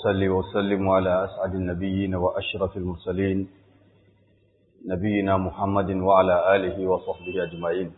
وأصلي وسلم على أسعد النبيين وأشرف المرسلين نبينا محمد وعلى آله وصحبه أجمعين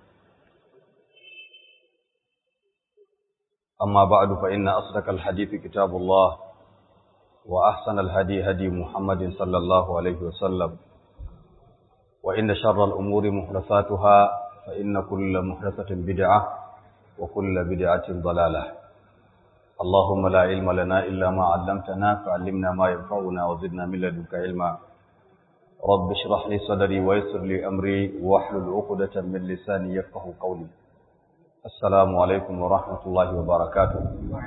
أما بعد فإن أصدق الحديث كتاب الله وأحسن الهدي هدي محمد صلى الله عليه وسلم وإن شر الأمور محدثاتها فإن كل محدثة بدعة وكل بدعة ضلالة اللهم لا علم لنا إلا ما علمتنا فعلمنا ما ينفعنا وزدنا من لدنك علما رب اشرح لي صدري ويسر لي أمري واحلل عقدة من لساني يفقه قولي السلام عليكم ورحمة الله وبركاته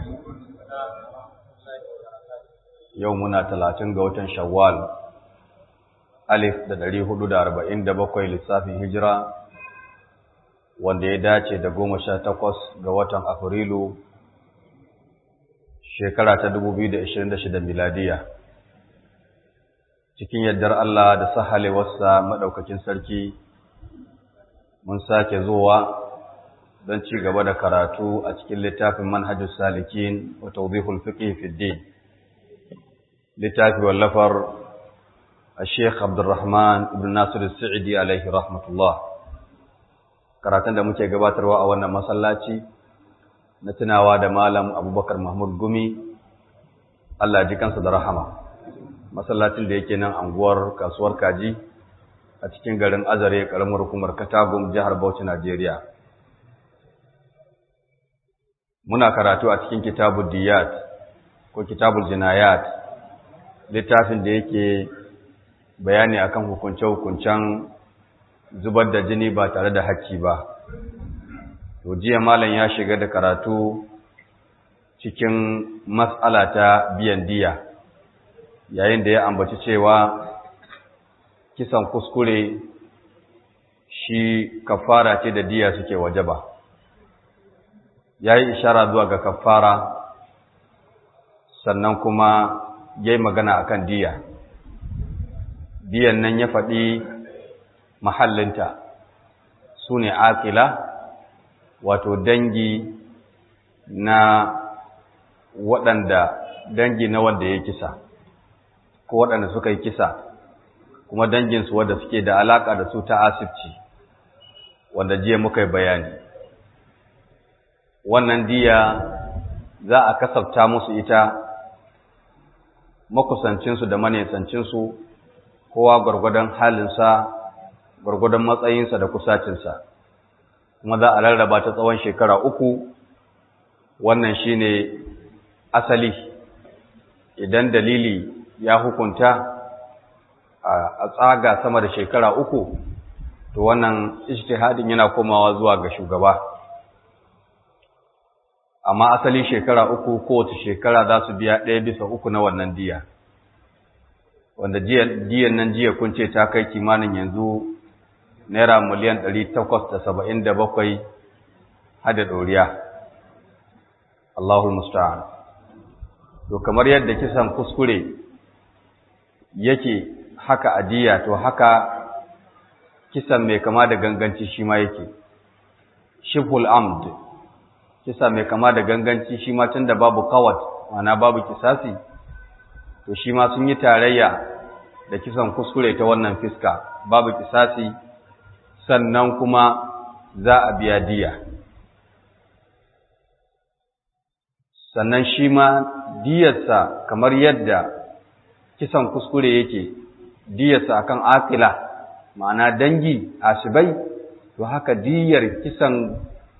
يومنا ثلاثين قوة شوال ألف da ɗari hudu da arba'in da bakwai lissafin hijira wanda ya dace da goma sha takwas ga watan Afrilu shekara ta 2026 miladiya cikin yardar Allah da sahalewarsa madaukakin sarki mun sake zuwa don ci gaba da karatu a cikin littafin manhajus salikin wa tawdihul fiqh fi din littafi wallafar الشيخ عبد الرحمن ابن ناصر السعدي عليه رحمة الله karatun da muke gabatarwa a wannan masallaci na tunawa da malam abubakar mahmud gumi allah ji kansa da rahama masallacin da yake nan anguwar kasuwar kaji a cikin garin azare karamar hukumar katagum jihar bauchi najeriya muna karatu a cikin kitabul diyat ko kitabul jinayat littafin da yake bayani akan hukunce-hukuncen zubar da jini ba tare da hakki ba to jiya malam ya shiga da karatu cikin mas'ala ta biyan diya yayin da ya ambaci cewa kisan kuskure shi kafara ce da diya suke wajaba yayi ishara zuwa ga kafara sannan kuma yayi magana akan diya diyan nan ya faɗi mahallinta su ne akila wato dangi na waɗanda dangi na wanda ya kisa ko waɗanda suka yi kisa kuma danginsu wadda suke da alaƙa da su ta asibci wanda jiya muka yi bayani wannan diya za a kasafta musu ita makusancinsu da manesancinsu kowa gwargwadon halinsa gwargwadon matsayinsa da kusacinsa kuma za a rarraba ta tsawon shekara uku wannan shine asali idan dalili ya hukunta a tsaga sama da shekara uku to wannan ijtihadin yana komawa zuwa ga shugaba amma asali shekara uku kowace shekara za su biya ɗaya bisa uku na wannan diya wanda diyan nan jiya kun ce ta kai kimanin yanzu naira miliyan ɗari takwas da saba'in da bakwai hada ɗoriya Allahul Musta'an to kamar yadda kisan kuskure yake haka adiya to haka kisan mai kama da ganganci shi ma yake shiful amd kisa mai kama da ganganci shi ma tunda babu kawat mana babu kisasi to shi ma sun yi tarayya da kisan kuskure ta wannan fiska babu kisasi sannan kuma za a biya diya sannan shi ma diyarsa kamar yadda kisan kuskure yake diyarsa akan akila ma'ana dangi asibai to haka diyar kisan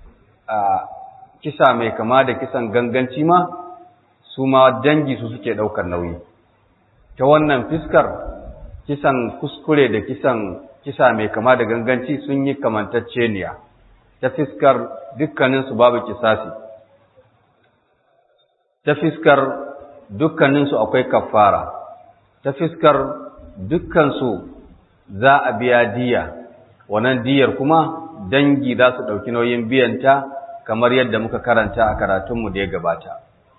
kisa mai kama da kisan ganganci ma su ma dangi su suke ɗaukar nauyi ta wannan fiskar kisan kuskure da kisan kisa mai kama da ganganci sun yi kamantacceniya ta fiskar dukkaninsu babu kisasi ta fiskar dukkaninsu akwai kafara ta fiskar dukkansu za a biya diya wannan diyar kuma dangi za su ɗauki nauyin biyanta kamar yadda muka karanta a karatunmu da ya gabata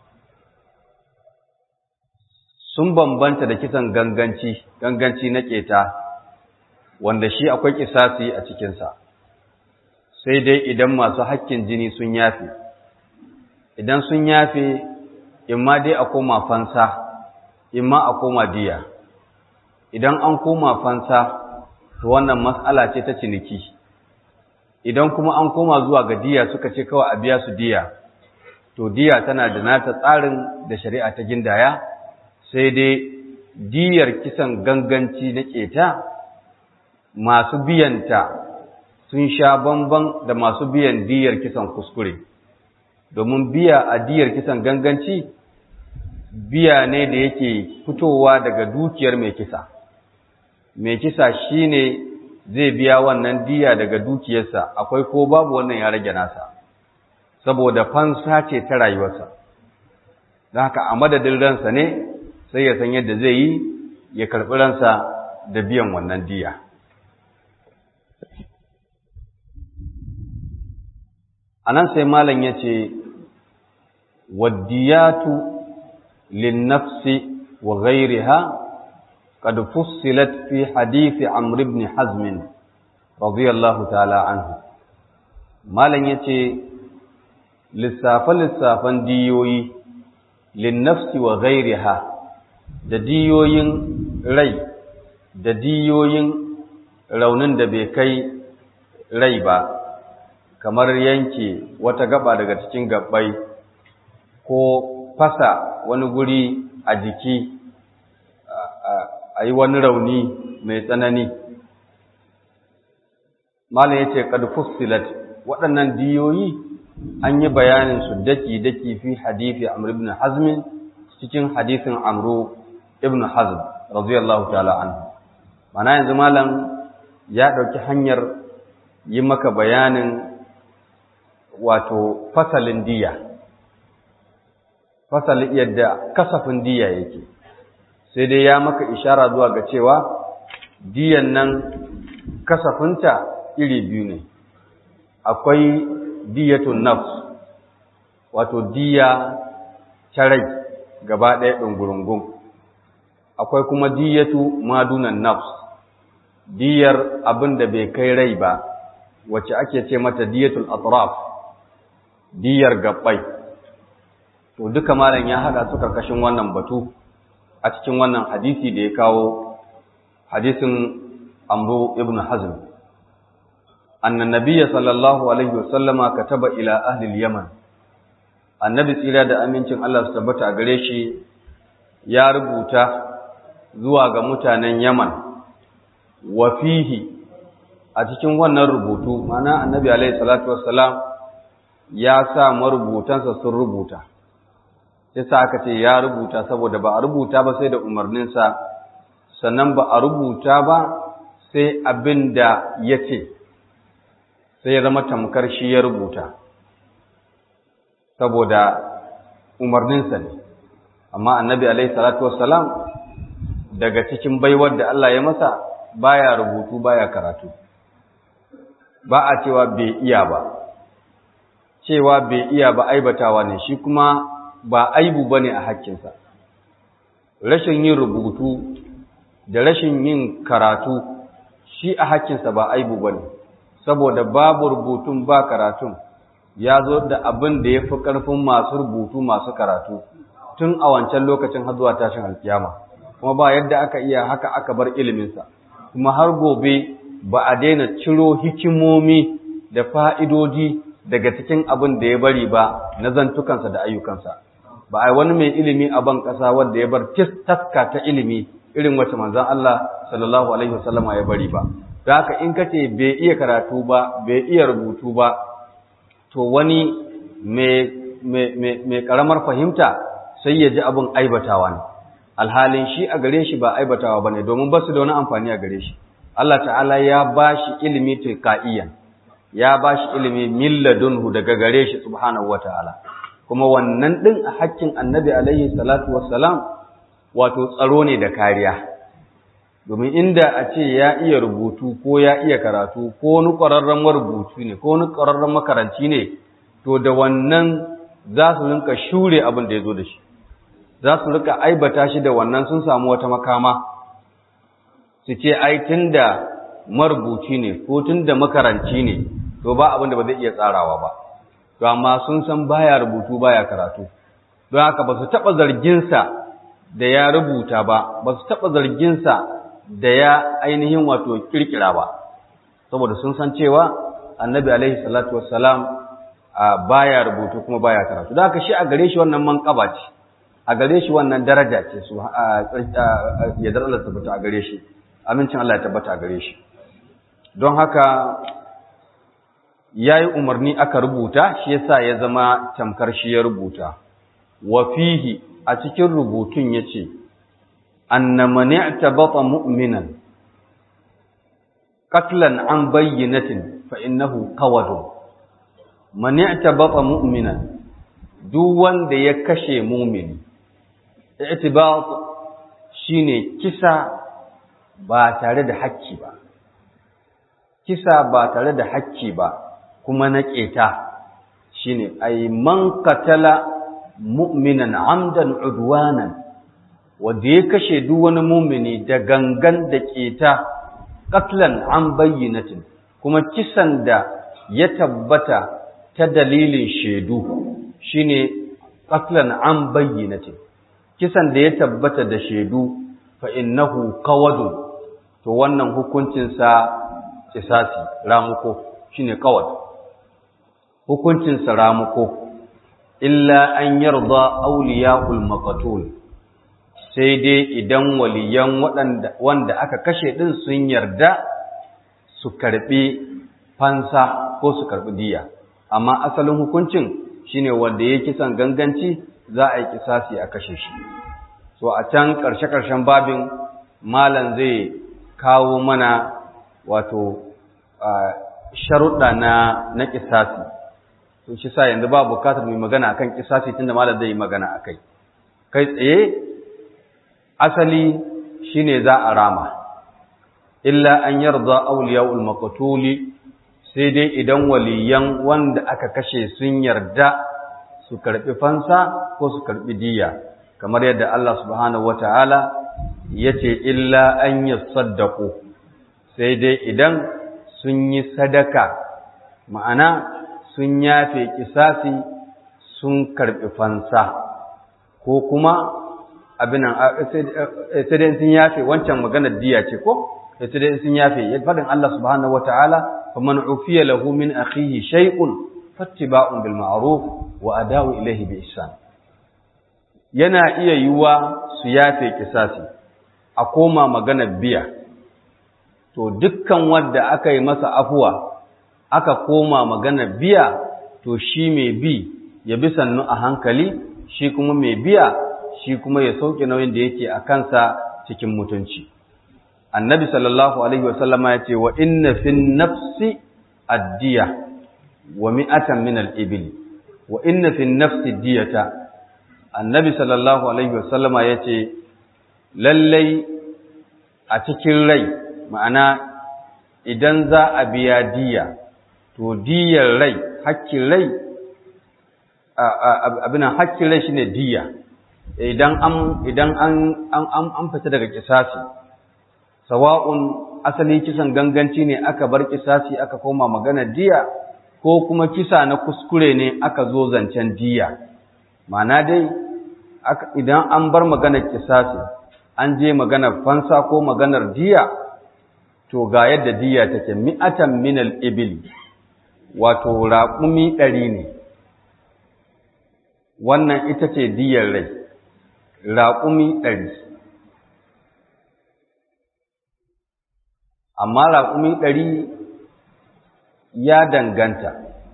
sun bambanta da kisan ganganci ganganci na keta wanda shi akwai kisasi a cikinsa sai dai idan masu hakkin jini sun yafe idan sun yafe imma dai a koma fansa imma a koma diya idan an koma fansa to wannan mas'ala ce ta ciniki idan kuma an koma zuwa ga diya suka ce kawai a biya su diya to diya tana da nata tsarin da shari'a ta gindaya sai dai diyar kisan ganganci na keta masu biyanta sun sha bamban da masu biyan diyar kisan kuskure domin biya a diyar kisan ganganci biya ne da yake fitowa daga dukiyar mai kisa mai kisa shine zai biya wannan diya daga dukiyarsa akwai ko babu wannan ya rage nasa saboda fansa ce ta rayuwarsa don haka a madadin ransa ne sai ya san yadda zai yi ya karɓi ransa da biyan wannan diya a nan sai malam ya ce waddiyatu linnafsi wa ghairiha قد فصلت في حديث عمرو بن حزم رضي الله تعالى عنه مالن yace lissafan lissafan diyoyi linnafsi wa ghairiha da diyoyin rai da diyoyin raunin da bai kai rai ba kamar yanke wata gaba daga cikin gabbai ko fasa wani guri a jiki a yi wani rauni mai tsanani malam ya ce fussilat waɗannan diyoyi an yi bayanin su daki-daki fi hadithi amr ibn hazm cikin hadithin amru ibn hazm radiyallahu ta'ala anhu mana yanzu malam ya ɗauki hanyar yi maka bayanin wato fasalin diya fasalin yadda kasafin diya yake sai dai ya maka ishara zuwa ga cewa diyan nan kasafinta iri biyu ne akwai diyatun nafs wato diya ta rai gaba ɗaya ɗungurungun akwai kuma diyatu madunan nafs diyar abin da bai kai rai ba wacce ake ce mata diyatul atraf diyar gabbai to duka malam ya haɗa su karkashin wannan batu a cikin wannan hadisi da ya kawo hadisin amru ibn hazm annan nabiyya sallallahu alaihi wasallama kataba ila ahli al-yaman annabi tsira da amincin Allah su tabbata a gare shi ya rubuta zuwa ga mutanen yaman wa fihi a cikin wannan rubutu mana annabi alaihi salatu wassalam ya sa marubutansa sun rubuta yasa aka ce ya rubuta saboda ba a rubuta ba sai da umarninsa sannan ba a rubuta ba sai abin da ya ce sai ya zama tamkar shi ya rubuta saboda umarninsa ne amma annabi alaihi salatu wassalam daga cikin baiwar da Allah ya masa baya rubutu baya karatu ba a cewa bai iya ba cewa bai iya ba aibatawa ne shi kuma ba aibu bane a hakkinsa rashin yin rubutu da rashin yin karatu shi a hakkinsa ba aibu bane saboda babu rubutun ba karatun ya zo da abin da ya fi ƙarfin masu rubutu masu karatu tun a wancan lokacin har zuwa tashin alkiyama kuma ba yadda aka iya haka aka bar iliminsa kuma har gobe ba a daina ciro hikimomi da fa'idodi daga cikin abin da ya bari ba na zantukansa da ayyukansa ba a wani mai ilimi a ban ƙasa wanda ya bar taska ta ilimi irin wacce manzan Allah sallallahu alaihi wasallama ya bari ba da haka in kace bai iya karatu ba bai iya rubutu ba to wani mai karamar fahimta sai ya ji abin aibatawa ne alhalin shi a gare shi ba aibatawa ba ne domin ba su da wani amfani a gare shi Allah ta'ala ya ba shi ilimi tilka'iyan ya ba shi ilimi milladunhu daga gare shi subhanahu wa ta'ala kuma wannan ɗin a hakkin annabi alaihi salatu wassalam wato tsaro ne da kariya domin inda a ce ya iya rubutu ko ya iya karatu ko wani ƙwararren marubutu ne ko wani ƙwararren makaranci ne to da wannan za su rinka shure abin da ya zo da shi za su rika aibata shi da wannan sun samu wata makama su ce ai tun da marubuci ne ko tun da makaranci ne to ba abin da ba zai iya tsarawa ba to amma sun san baya rubutu baya karatu don haka ba su taɓa zarginsa da ya rubuta ba ba su taɓa zarginsa da ya ainihin wato kirkira ba saboda sun san cewa annabi alaihi salatu wassalam baya rubutu kuma baya karatu da haka shi a gare shi wannan manƙaba ce a gare shi wannan daraja ce su ya dar Allah tabbata a gare shi amincin Allah ya tabbata a gare shi don haka yayi umarni aka rubuta shi yasa ya zama tamkar shi ya rubuta wa fihi a cikin rubutun yace anna man i'tabata mu'minan qatlan an bayyinatin fa innahu qawadun man i'tabata mu'minan duk wanda ya kashe mu'mini i'tibat shine kisa ba tare da hakki ba kisa ba tare da hakki ba kuma na keta shine ay man qatala mu'minan amdan udwanan wanda ya kashe duk wani mu'mini da gangan da keta qatlan an bayyinatin kuma kisan da ya tabbata ta dalilin shaidu shine qatlan an bayyinatin kisan da ya tabbata da shaidu fa innahu qawadun to wannan hukuncin sa kisasi ramuko shine qawad hukuncin sa ramuko illa an yarda awliyaul maqtul sai dai idan waliyan waɗanda wanda aka kashe din sun yarda su karbi fansa ko su karbi diya amma asalin hukuncin shine wanda ya kisan ganganci za a yi kisasi a kashe shi so a can ƙarshe-ƙarshen babin malam zai kawo mana wato sharuɗa na na kisasi to shi sa yanzu ba bukatar mai magana akan kisasi tunda malam zai yi magana akai kai tsaye asali shine za a rama illa an yarda awliyaul maqtuli sai dai idan waliyan wanda aka kashe sun yarda su karbi fansa ko su karbi diya kamar yadda Allah subhanahu wataala yace illa an yasaddaqu sai dai idan sun yi sadaka ma'ana sun yafe kisasi sun karbi fansa ko kuma abin sai dai sun yafe wancan maganar diya ce ko sai dai sun yafe fadin Allah subhanahu wataala faman ufiya lahu min akhihi shay'un fattiba'un bil ma'ruf wa ada'u ilayhi bi ihsan yana iya yiwa su yafe kisasi a koma maganar biya to dukkan wanda aka yi masa afuwa aka koma maganar biya to shi mai bi ya bi sannu a hankali shi kuma mai biya shi kuma ya sauke nauyin da yake a kansa cikin mutunci annabi sallallahu alaihi wasallama ya ce wa inna fin nafsi addiya wa mi'atan min al-ibli wa inna fin nafsi diyata annabi sallallahu alaihi wasallama ya ce lallai a cikin rai ma'ana idan za a biya diya to diyar rai hakkin rai abinan hakkin rai shine diya idan an idan an an an fita daga kisasi sawa'un asali kisan ganganci ne aka bar kisasi aka koma magana diya ko kuma kisa na kuskure ne aka zo zancen diya ma'ana dai idan an bar maganar kisasi an je maganar fansa ko maganar diya to ga yadda diya take mi'atan minal ibil wato raƙumi ɗari ne wannan ita ce diyar rai raƙumi ɗari amma raƙumi ɗari ya danganta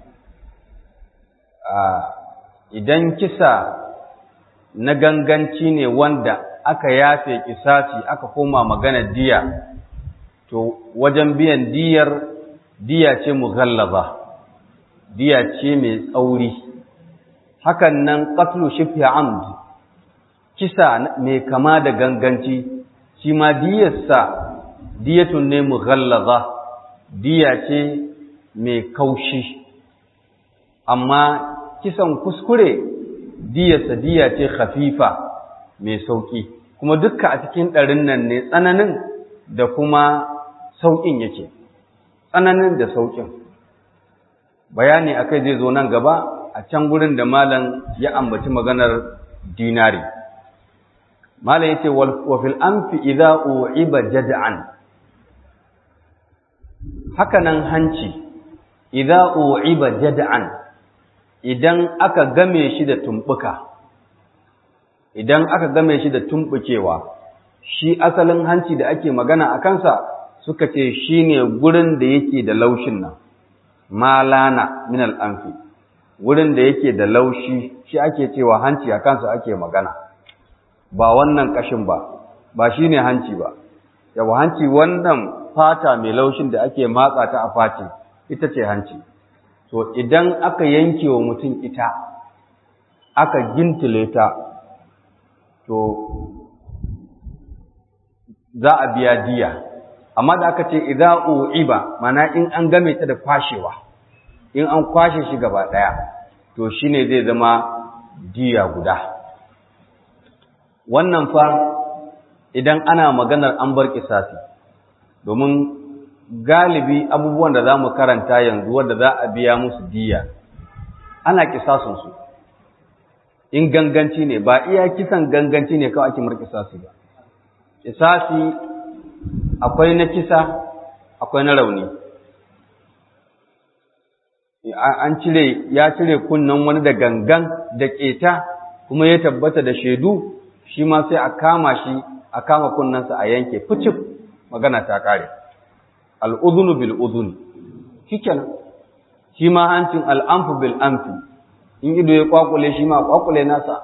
idan kisa na ganganci ne wanda aka yafe kisasi aka koma magana diya to wajen biyan diyar diya ce mughallaza diya ce mai tsauri hakan nan qatlu shibhi amd kisa mai kama da ganganci shi ma diyarsa diyatun ne mughallaza diya ce mai kaushi amma kisan kuskure diyarsa diya ce khafifa mai sauki kuma dukka a cikin ɗarin nan ne tsananin da kuma sauƙin yake tsananin da sauƙin bayani akai zai zo nan gaba a can gurin da malam ya ambaci maganar dinari mala yace wa fil anfi idza u'iba jad'an haka nan hanci idza u'iba jad'an idan aka game shi da tumbuka idan aka game shi da tumbukewa shi asalin hanci da ake magana a kansa suka ce shine gurin da yake da laushin nan malana min al-anfi gurin da yake da laushi shi ake cewa hanci a kansa ake magana ba wannan kashin ba ba shine hanci ba yawa hanci wannan fata mai laushin da ake matsa ta a fati ita ce hanci to idan aka yanke wa mutum ita aka gintile ta to za a biya diya amma da aka ce idza u'iba mana in an game ta da kwashewa in an kwashe shi gaba daya to shine zai zama diya guda wannan fa idan ana maganar an bar kisasi domin galibi abubuwan da za mu karanta yanzu wadda za a biya musu diya ana kisasunsu in ganganci ne ba iya kisan ganganci ne kawai ake markisasi ba kisasi akwai na kisa akwai na rauni an cire ya cire kunnen wani da gangan da keta kuma ya tabbata da shaidu shi ma sai a kama shi a kama kunnensa a yanke fucif magana ta kare al'udhunu bil udhuni shikenan shi ma hancin al'amfu bil amfi in ido ya kwakule shi ma kwakule nasa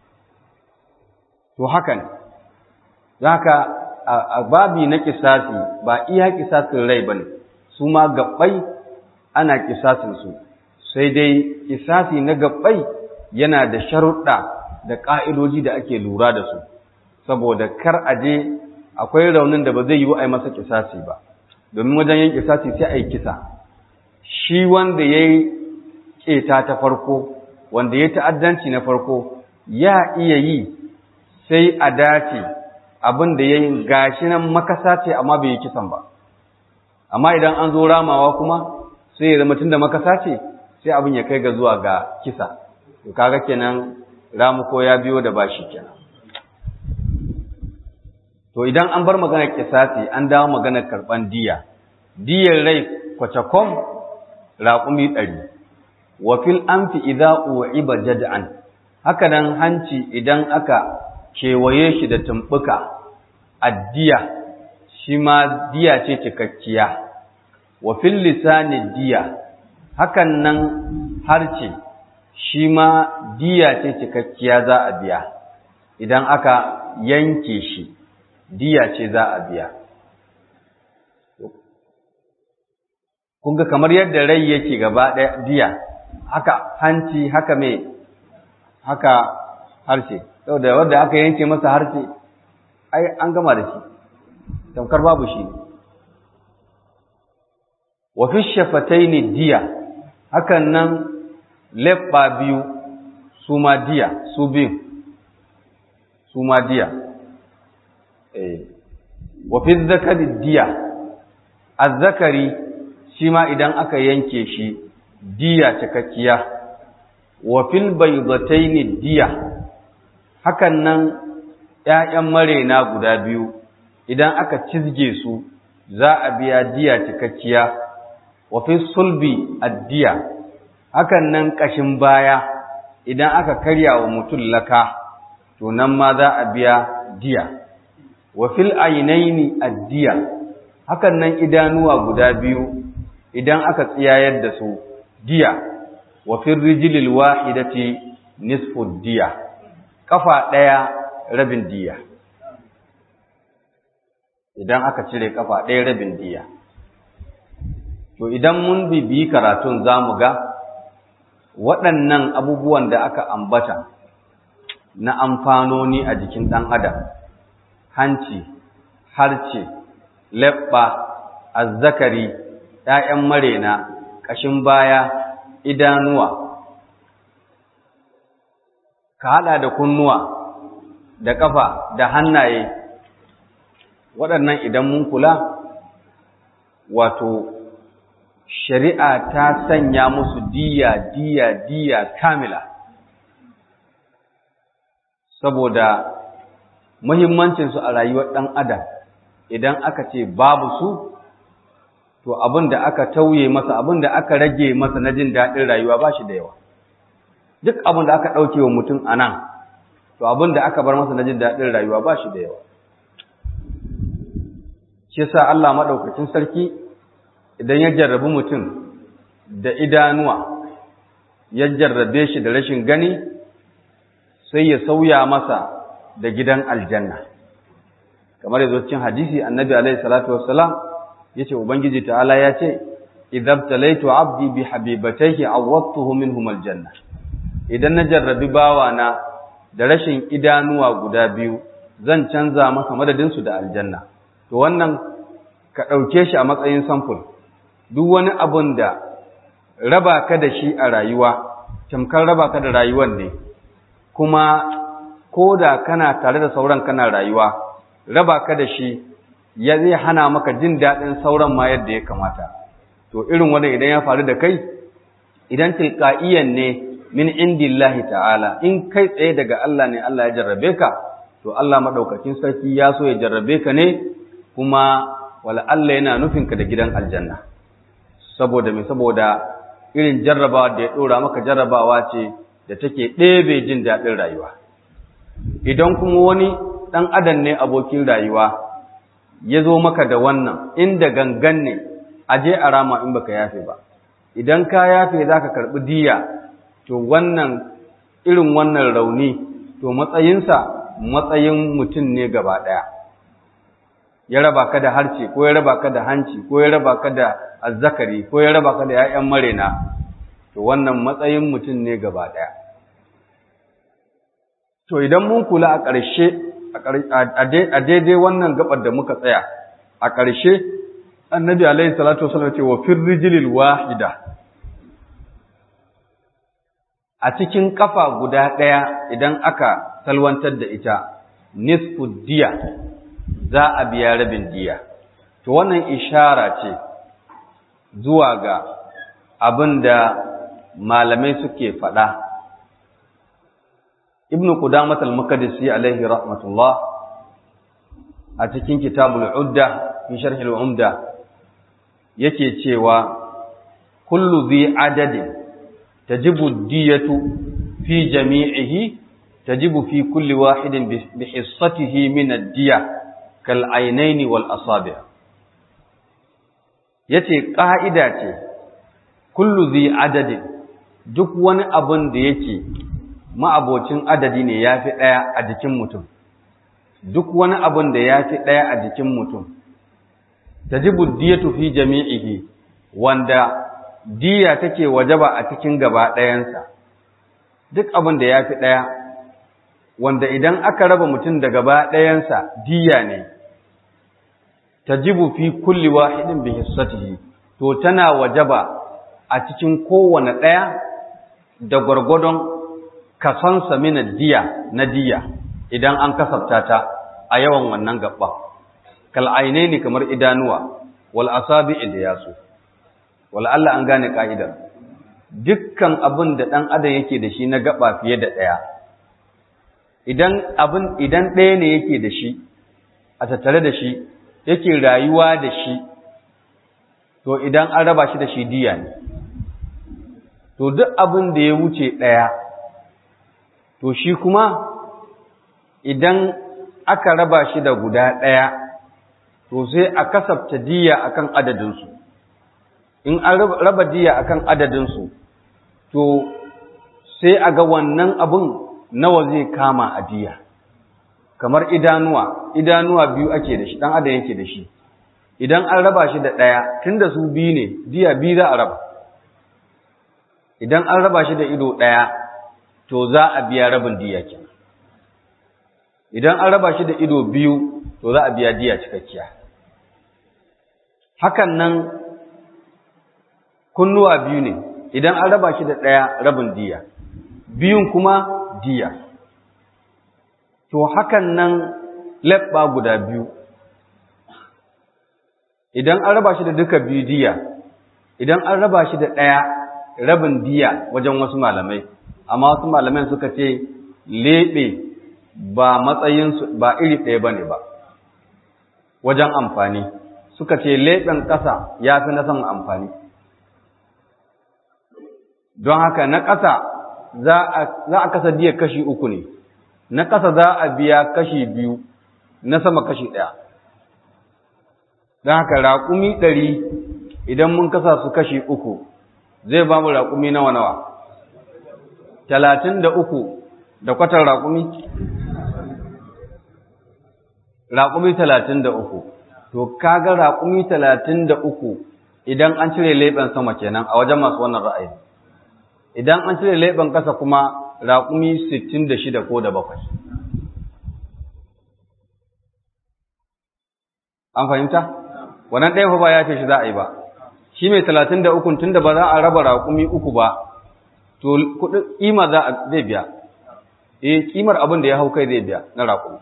to haka ne zaka a babi na kisasi ba iya kisasin rai bane su ma gabbai ana kisasin su sai dai kisasi na gabbai yana da sharuɗa da ƙa'idoji da ake lura da su saboda kar a je akwai raunin da ba zai yi wa a masa kisasi ba domin wajen yin kisasi sai a yi kisa shi wanda ya yi ƙeta ta farko wanda ya ta'addanci na farko ya iya yi sai a dace abin da ya yi gashi nan makasa ce amma bai yi kisan ba amma idan an zo ramawa kuma sai ya zama tunda makasa ce sai abin ya kai ga zuwa ga kisa to kaga kenan ramuko ya biyo da bashi kenan to idan an bar maganar kisasi an dawo maganar karban diya diyar rai kwacakom raƙumi ɗari wa fil amfi idza u'iba jad'an haka nan hanci idan aka kewaye shi da tumbuka addiya shi ma diya ce cikakkiya wa fil lisani diya hakan nan harce shi ma diya ce cikakkiya za a biya idan aka yanke shi diya ce za a biya kun ga kamar yadda rai yake gaba ɗaya diya haka hanci haka mai haka harshe saboda wanda aka yanke masa harshe ai an gama da shi tamkar babu shi wa fi shafataini diya hakan nan leɓɓa biyu su ma diya su biyu su ma diya eh wa fi zakari diya azzakari shi ma idan aka yanke shi diya cikakkiya wa fil baydataini diya hakan nan ƴaƴan marena guda biyu idan aka cizge su za a biya diya cikakkiya wa fi sulbi addiya hakan nan kashin baya idan aka karya wa mutum laka to nan ma za a biya diya wa fil ainaini addiya hakan nan idanuwa guda biyu idan aka tsiyayar da su diya wa fil rijlil wahidati nisfu diya kafa daya rabin diya idan aka cire kafa daya rabin diya to idan mun bibiyi karatun zamu ga waɗannan abubuwan da aka ambata na amfanoni a jikin ɗan adam hanci harce leɓɓa azzakari ‘ya'yan marena ƙashin baya idanuwa ka haɗa da kunnuwa da ƙafa da hannaye waɗannan idan mun kula wato shari'a ta sanya musu diya diya diya kamila saboda muhimmancinsu a rayuwar ɗan adam idan aka ce babu su to abin da aka tauye masa abin da aka rage masa na jin daɗin rayuwa ba shi da yawa duk abin da aka ɗauke wa mutum a nan to abin da aka bar masa na jin daɗin rayuwa ba shi da yawa shi sa Allah maɗaukacin sarki idan ya jarrabi mutum da idanuwa ya jarrabe shi da rashin gani sai ya sauya masa da gidan aljanna kamar yanzu cikin hadisi annabi alaihi salatu wassalam yace ubangiji ta'ala ya ce idabtalaitu abdi bi habibatayhi awwadtuhu minhum aljanna idan na jarrabi bawana da rashin idanuwa guda biyu zan canza masa madadin su da aljanna to wannan ka dauke shi a matsayin sample duk wani abun da raba ka da shi a rayuwa tamkar raba ka da rayuwar ne kuma ko da kana tare da sauran kana rayuwa raba ka da shi ya zai hana maka jin daɗin sauran ma yadda ya kamata to irin wanda idan ya faru da kai idan tilqa'iyan ne min indillahi ta'ala in kai tsaye daga Allah ne Allah ya jarrabe ka to Allah madaukakin sarki ya so ya jarrabe ka ne kuma wala Allah yana nufin ka da gidan aljanna saboda me saboda irin jarrabawa da ya dora maka jarrabawa ce da take ɗebe jin daɗin rayuwa idan kuma wani ɗan adam ne abokin rayuwa ya zo maka da wannan inda gangan ne a je a rama in baka yafe ba idan ka yafe za ka karɓi diya to wannan irin wannan rauni to matsayinsa matsayin mutum ne gaba ɗaya ya raba ka da harce ko ya raba ka da hanci ko ya raba ka da azzakari ko ya raba ka da 'ya'yan marena to wannan matsayin mutum ne gaba ɗaya to idan mun kula a ƙarshe a daidai wannan gabar da muka tsaya a ƙarshe annabi alaihi salatu wasallam ce wa firrijilil wahida a cikin kafa guda ɗaya idan aka salwantar da ita nisfu diya za a biya rabin diya to wannan ishara ce zuwa ga abin da malamai suke faɗa ibnu qudamah al-maqdisi alaihi rahmatullah a cikin kitabul udda fi sharh al-umda yake cewa kullu dhi adadin tajibu diyatu fi jami'ihi tajibu fi kulli wahidin bi hissatihi min ad-diya kal aynaini wal asabi' yace ka'ida ce kullu dhi adadin duk wani abun da yake ma'abocin adadi ne ya fi ɗaya a jikin mutum, duk wani abin da ya fi ɗaya a jikin mutum, ta ji buddiyatu fi jami'ihi wanda diya take wajaba a cikin gaba ɗayansa, duk abin da ya fi ɗaya, wanda idan aka raba mutum da gaba ɗayansa diya ne, ta ji fi kulli wahidin bi hissatihi, to tana wajaba a cikin kowane ɗaya da gwargwadon kasansa mina diya na diya idan an kasafta ta a yawan wannan gaba kal ne kamar idanuwa wal asabi da yasu wal Allah an gane ka'idar dukkan abin da dan adam yake da shi na gaba fiye da daya idan abin idan ɗaya ne yake da shi a tattare da shi yake rayuwa da shi to idan an raba shi da shi diya ne to duk abin da ya wuce ɗaya to shi kuma idan aka raba shi da guda ɗaya to sai a kasafta diya akan adadinsu in an raba diya akan adadinsu to sai a ga wannan abin nawa zai kama a diya kamar idanuwa idanuwa biyu ake da shi ɗan adam yake da shi idan an raba shi da ɗaya tun da su biyu ne diya biyu za a raba idan an raba shi da ido ɗaya to za a biya rabin diya kenan idan an raba shi da ido biyu to za a biya diya cikakkiya hakan nan kunnuwa biyu ne idan an raba shi da ɗaya rabin diya biyun kuma diya to hakan nan leɓɓa guda biyu idan an raba shi da duka biyu diya idan an raba shi da ɗaya rabin diya wajen wasu malamai amma wasu malamai suka ce leɓe ba matsayinsu ba iri ɗaya ba ne ba wajen amfani suka ce leɓen ƙasa ya fi na saman amfani don haka na ƙasa za a kasa diya kashi uku ne na ƙasa za a biya kashi biyu na sama kashi ɗaya don haka raƙumi ɗari idan mun kasa su kashi uku zai ba mu raƙumi nawa nawa talatin da uku da kwatar raƙumi raƙumi talatin da uku to kaga raƙumi talatin da uku idan an cire leɓen sama kenan a wajen masu wannan ra'ayi idan an cire leɓen ƙasa kuma raƙumi sittin da shida ko da bakwai an fahimta wannan ɗaya ba ya ce shi za a yi ba shi mai talatin da ukun tun da ba za a raba raƙumi uku ba to kuɗin ƙima za a zai biya eh ƙimar abin da ya hau kai zai biya na raƙumi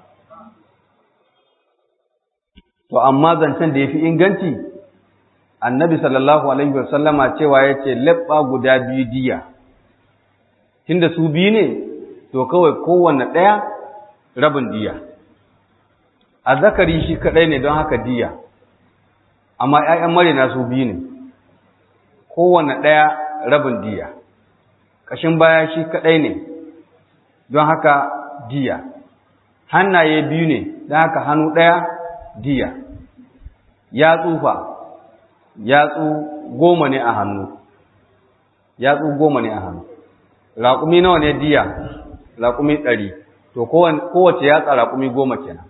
to amma zancen da ya fi inganci annabi sallallahu alaihi wasallama cewa ya ce leɓɓa guda biyu diya tunda su biyu ne to kawai kowanne ɗaya rabin diya a zakari shi kaɗai ne don haka diya amma ‘ya'yan marina su biyu ne kowanne ɗaya rabin diya ƙashin baya shi kaɗai ne don haka diya hannaye biyu ne don haka hannu ɗaya diya ya tsufa yatsu goma ne a hannu yatsu goma ne a hannu raƙumi nawa ne diya raƙumi ɗari to kowace yatsa raƙumi goma kenan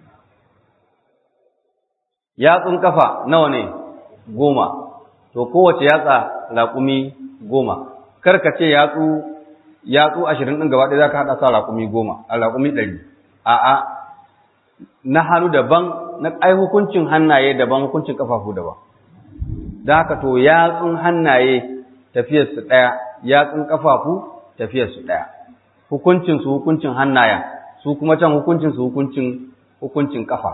yatsun kafa nawa ne goma to kowace yatsa raƙumi goma karka ce yatsu yatsu ashirin ɗin gaba ɗaya za ka haɗa sa raƙumi goma a raƙumi ɗari a'a na hannu daban na ai hukuncin hannaye daban hukuncin kafafu daban da haka to yatsun hannaye tafiyarsu ɗaya yatsun kafafu tafiyarsu ɗaya hukuncin su hukuncin hannaya su kuma can hukuncin su hukuncin hukuncin kafa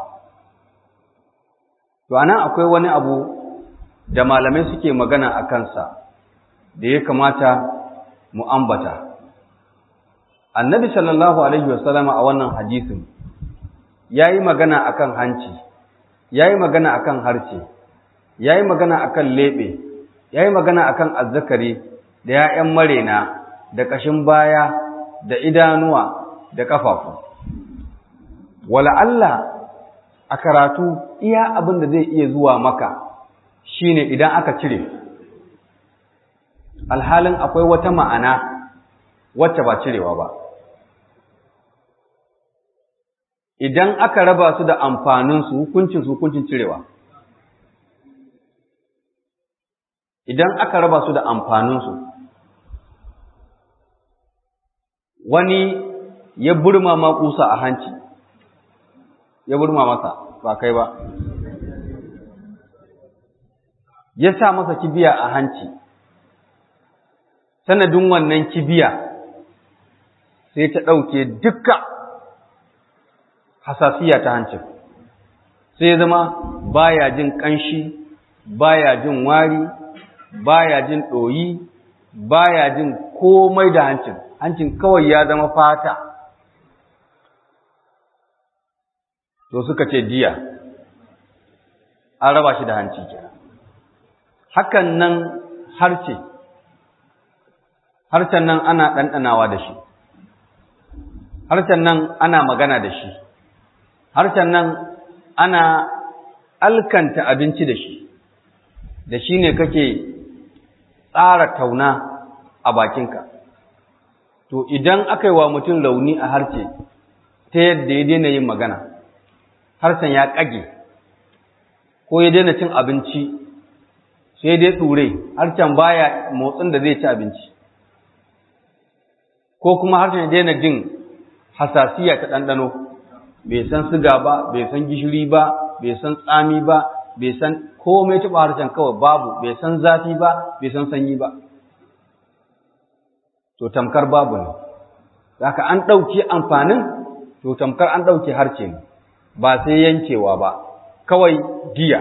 to anan akwai wani abu da malamai suke magana a kansa da ya kamata mu ambata annabi sallallahu alaihi wasallama a wannan hadisin ya yi magana akan hanci ya yi magana akan harce ya yi magana akan leɓe ya yi magana akan azzakari da ‘ya'yan marena da ƙashin baya da idanuwa da ƙafafu wala Allah a karatu iya abin da zai iya zuwa maka shine idan aka cire alhalin akwai wata ma'ana wacce ba cirewa ba idan aka raba su da amfaninsu hukuncin su hukuncin cirewa idan aka raba su da amfaninsu wani ya burma ma kusa a hanci ya burma masa ba kai ba ya sa masa kibiya a hanci sanadin wannan kibiya sai ta ɗauke dukka hasasiya ta hancin sai zama baya jin ƙanshi baya jin wari baya jin ɗoyi baya jin komai da hancin hancin kawai ya zama fata to suka ce diya an raba shi da hanci kenan hakan nan harce harcen nan ana ɗanɗanawa da shi harcen nan ana magana da shi harshen nan ana alkanta abinci da shi da shi ne kake tsara tauna a bakinka to idan aka yi wa mutum rauni a harshe ta yadda ya daina yin magana harshen ya ƙage ko ya daina cin abinci sai dai tsure harshen baya motsin da zai ci abinci ko kuma harshen ya daina jin hasasiya ta ɗanɗano bai san siga ba bai san gishiri ba bai san tsami ba bai san komai taɓa harshen kawai babu bai san zafi ba bai san sanyi ba to tamkar babu ne haka an ɗauki amfanin to tamkar an ɗauki harce ne ba sai yankewa ba kawai giya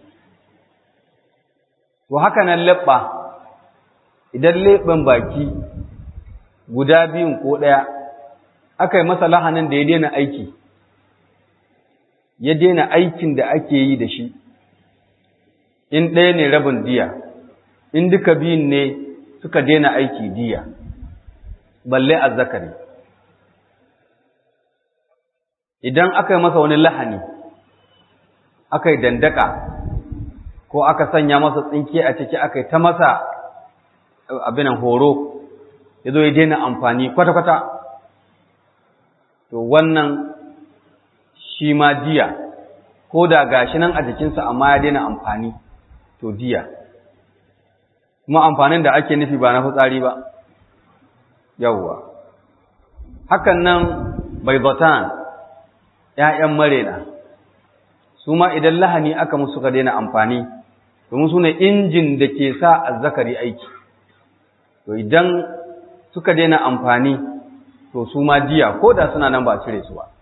to haka nan leɓɓa idan leɓen baki guda biyun ko ɗaya aka yi masa lahanin da ya daina aiki ya daina aikin da ake yi da shi in ɗaya ne rabin diya in duka biyun ne suka daina aiki diya balle azzakari idan aka yi masa wani lahani aka yi dandaka ko aka sanya masa tsinke a ciki aka yi ta masa abinan horo ya zo ya daina amfani kwata-kwata to wannan shi ma diya ko da gashi nan a jikinsa amma ya daina amfani to diya kuma amfanin da ake nufi ba na fitsari ba yawwa hakan nan baibatan ‘ya'yan marena su ma idan lahani aka musu ka daina amfani domin su ne injin da ke sa azzakari aiki to idan suka daina amfani to su ma jiya ko da suna nan ba cire su ba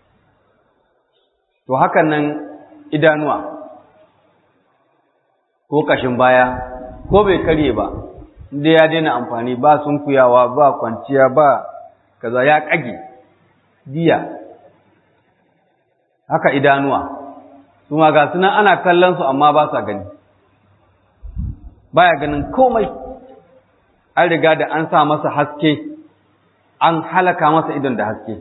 to hakan nan idanuwa ko kashin baya ko bai karye ba inda ya daina amfani ba sunkuyawa ba kwanciya ba kaza ya kage diya haka idanuwa su ma ga suna ana kallon su amma ba sa gani baya ganin komai an riga da an sa masa haske an halaka masa idon da haske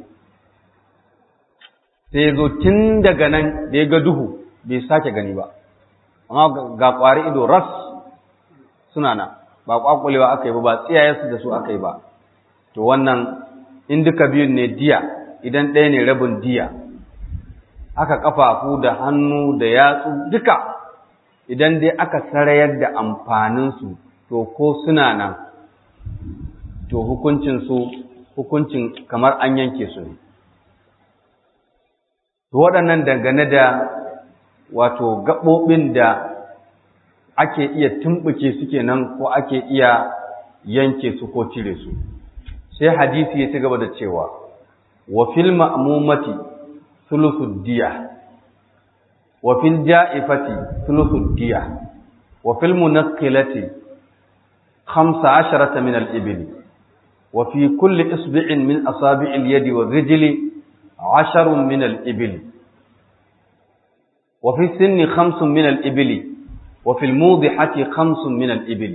sai zo tun daga nan da ya ga duhu bai sake gani ba amma ga ƙwari ido ras suna nan ba ƙwaƙulewa aka yi ba ba tsiyayensu da su aka yi ba to wannan in duka biyun ne diya idan ɗaya ne rabin diya aka ƙafafu da hannu da yatsu duka idan dai aka sarayar da amfaninsu to ko suna nan to hukuncinsu hukuncin kamar an yanke su ne to waɗannan dangane da wato gaɓoɓin da ake iya tumɓuke su kenan ko ake iya yanke su ko cire su sai hadisi ya ci gaba da cewa wa fil ma'mumati thuluthud diya wa fil ja'ifati thuluthud diya wa fil munaqqilati khamsa asharata min al-ibil wa fi kulli isbi'in min asabi' al-yadi wa rijli asharun min al-ibil wa fi sinni khamsun min al-ibili وفي الموضحة خمس من الإبل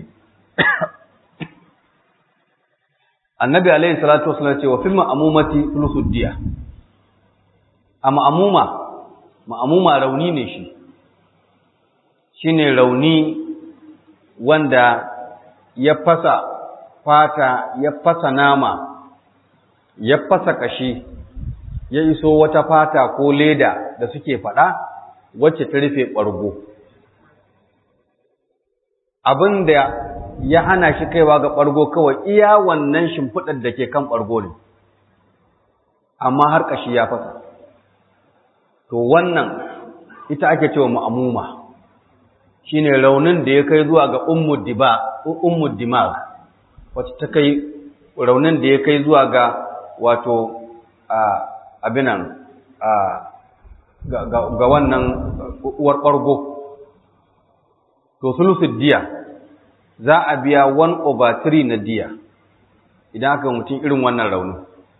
النبي عليه الصلاة والسلام وفي المأمومة ثلث الدية أما أمومة مأمومة روني نشي shine rauni wanda ya fasa fata ya fasa nama ya fasa kashi ya iso wata fata ko leda da suke faɗa wacce ta rufe ɓargo abin da ya hana shi kaiwa ga ɓargo kawai iya wannan shimfiɗar da ke kan ɓargo ne amma har ƙashi ya fasa to wannan ita ake cewa ma'amuma shine raunin da ya kai zuwa ga ummu dimag wacce ta kai raunin da ya kai zuwa ga wato abinan ga wannan uwar ɓargo to sulusul diya za a biya 1 over 3 na diya idan aka mutum irin wannan rauni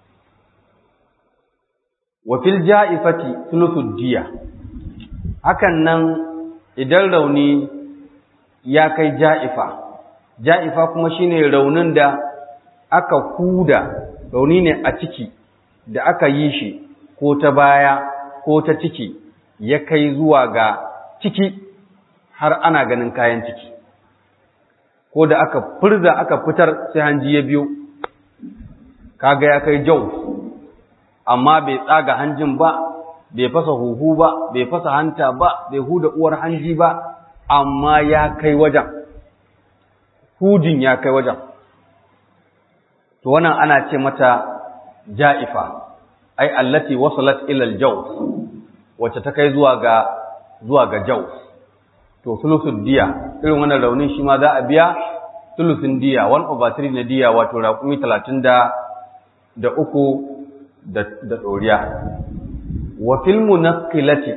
wa fil ja'ifati sulusul diya hakan nan idan rauni ya kai ja'ifa ja'ifa kuma shine raunin da aka huda rauni ne a ciki da aka yi shi ko ta baya ko ta ciki ya kai zuwa ga ciki har ana ganin kayan ciki ko da aka furza aka fitar sai hanji ya biyo kaga ya kai jau amma bai tsaga hanjin ba bai fasa huhu ba bai fasa hanta ba bai huda uwar hanji ba amma ya kai wajen hujin ya kai wajen to wannan ana ce mata ja'ifa ai allati wasalat ila al-jaws wacce ta kai zuwa ga zuwa ga jaws to sulusun diya irin wannan raunin shi ma za a biya sulusun diya 1 over 3 na diya wato raƙumi 30 da da uku da da doriya wa fil munaqqilati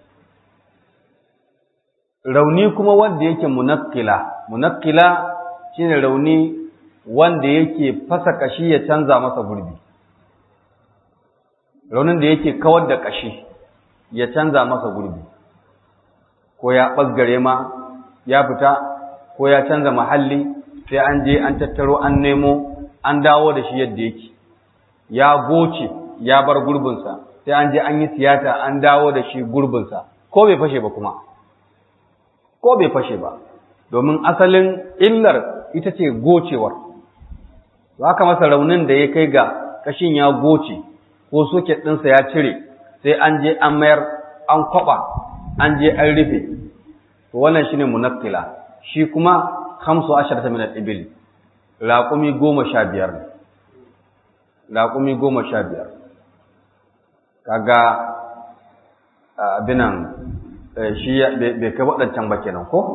rauni kuma wanda yake munaqqila munaqqila shine rauni wanda yake fasa kashi ya canza masa gurbi raunin da yake kawar da ƙashi ya canza masa gurbi ko ya ɓasgare ma ya fita ko ya canza mahalli sai an je an tattaro an nemo an dawo da shi yadda yake ya goce ya bar gurbinsa sai an je an yi tiyata an dawo da shi gurbinsa ko bai fashe ba kuma ko bai fashe ba domin asalin illar ita ce gocewar haka masa raunin da ya kai ga kashin ya goce ko soket ɗinsa ya cire sai an je an mayar an kwaba an je an rufe to wannan shine munakkila shi kuma khamsu asharata min al-ibil raqumi goma sha biyar ne raqumi goma sha biyar kaga abinan shi bai kai waɗancan ba kenan ko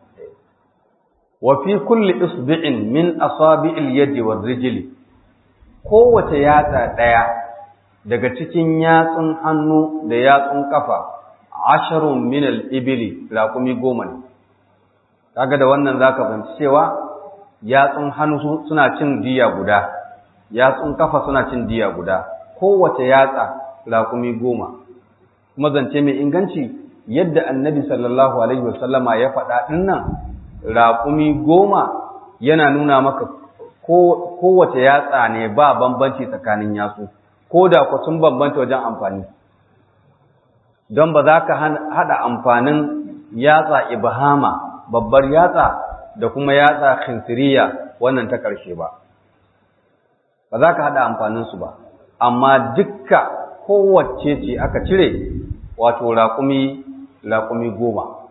wa fi kulli isbi'in min asabi'il yadi war rijli kowace yatsa ɗaya daga cikin yatsun hannu da yatsun kafa asharun min al-ibli raqumi goma ne kaga da wannan zaka fahimci cewa yatsun hannu suna cin diya guda yatsun kafa suna cin diya guda kowace yatsa raqumi goma kuma zance mai inganci yadda annabi sallallahu alaihi wasallama ya faɗa ɗin nan raƙumi goma yana nuna maka kowace yatsa ne ba bambanci tsakanin yatsu ko da ku sun bambanta wajen amfani don ba za ka haɗa amfanin yatsa ibhama babbar yatsa da kuma yatsa khinsiriya wannan ta ƙarshe ba ba za ka haɗa amfaninsu ba amma dukka kowace ce aka cire wato raƙumi raƙumi goma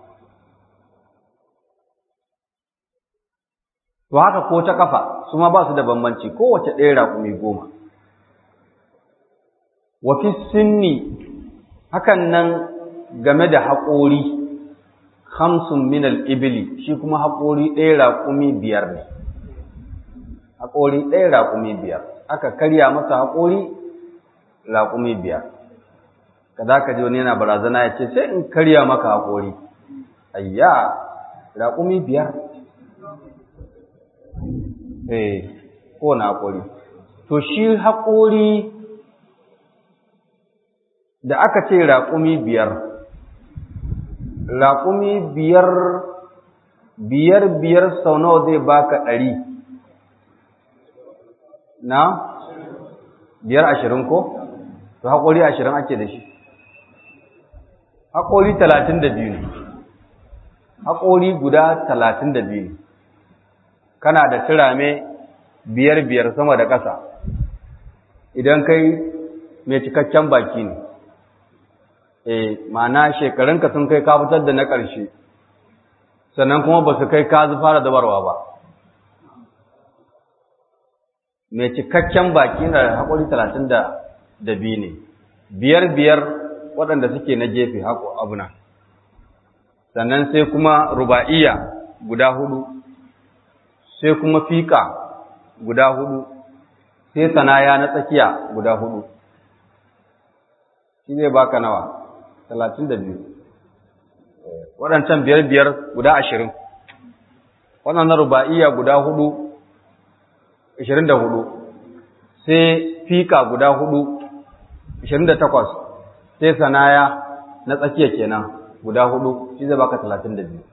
to haka ko ta kafa su ma ba su da bambanci kowace ɗaya raƙumi goma wafi sinni hakan nan game da haƙori hamsin minal ibili shi kuma haƙori ɗaya raƙumi biyar ne haƙori ɗaya raƙumi biyar aka karya masa haƙori raƙumi biyar ka za ka ji wani yana barazana ya ce sai in karya maka haƙori ayya raƙumi biyar eh kowane haƙori to shi haƙori da aka ce raƙumi biyar raƙumi biyar biyar biyar sau nawa zai baka ɗari na biyar ashirin ko to haƙori ashirin ake da shi haƙori talatin da biyu ne haƙori guda talatin da biyu kana da turame biyar biyar sama da ƙasa idan kai mai cikakken baki ne eh ma'ana shekarunka sun kai ka fitar da na ƙarshe sannan kuma ba su kai ka fara dabarwa ba mai cikakken baki na da haƙori talatin da biyu ne biyar biyar waɗanda suke na gefe haƙo abuna sannan sai kuma ruba'iya guda hudu sai kuma fiƙa guda hudu sai sanaya na tsakiya guda hudu shi zai baka nawa talatin da biyu waɗancan biyar biyar guda ashirin waɗannan ruba'iya guda hudu ashirin da hudu sai fiƙa guda hudu ashirin da takwas sai sanaya na tsakiya kenan guda hudu shi zai baka talatin da biyu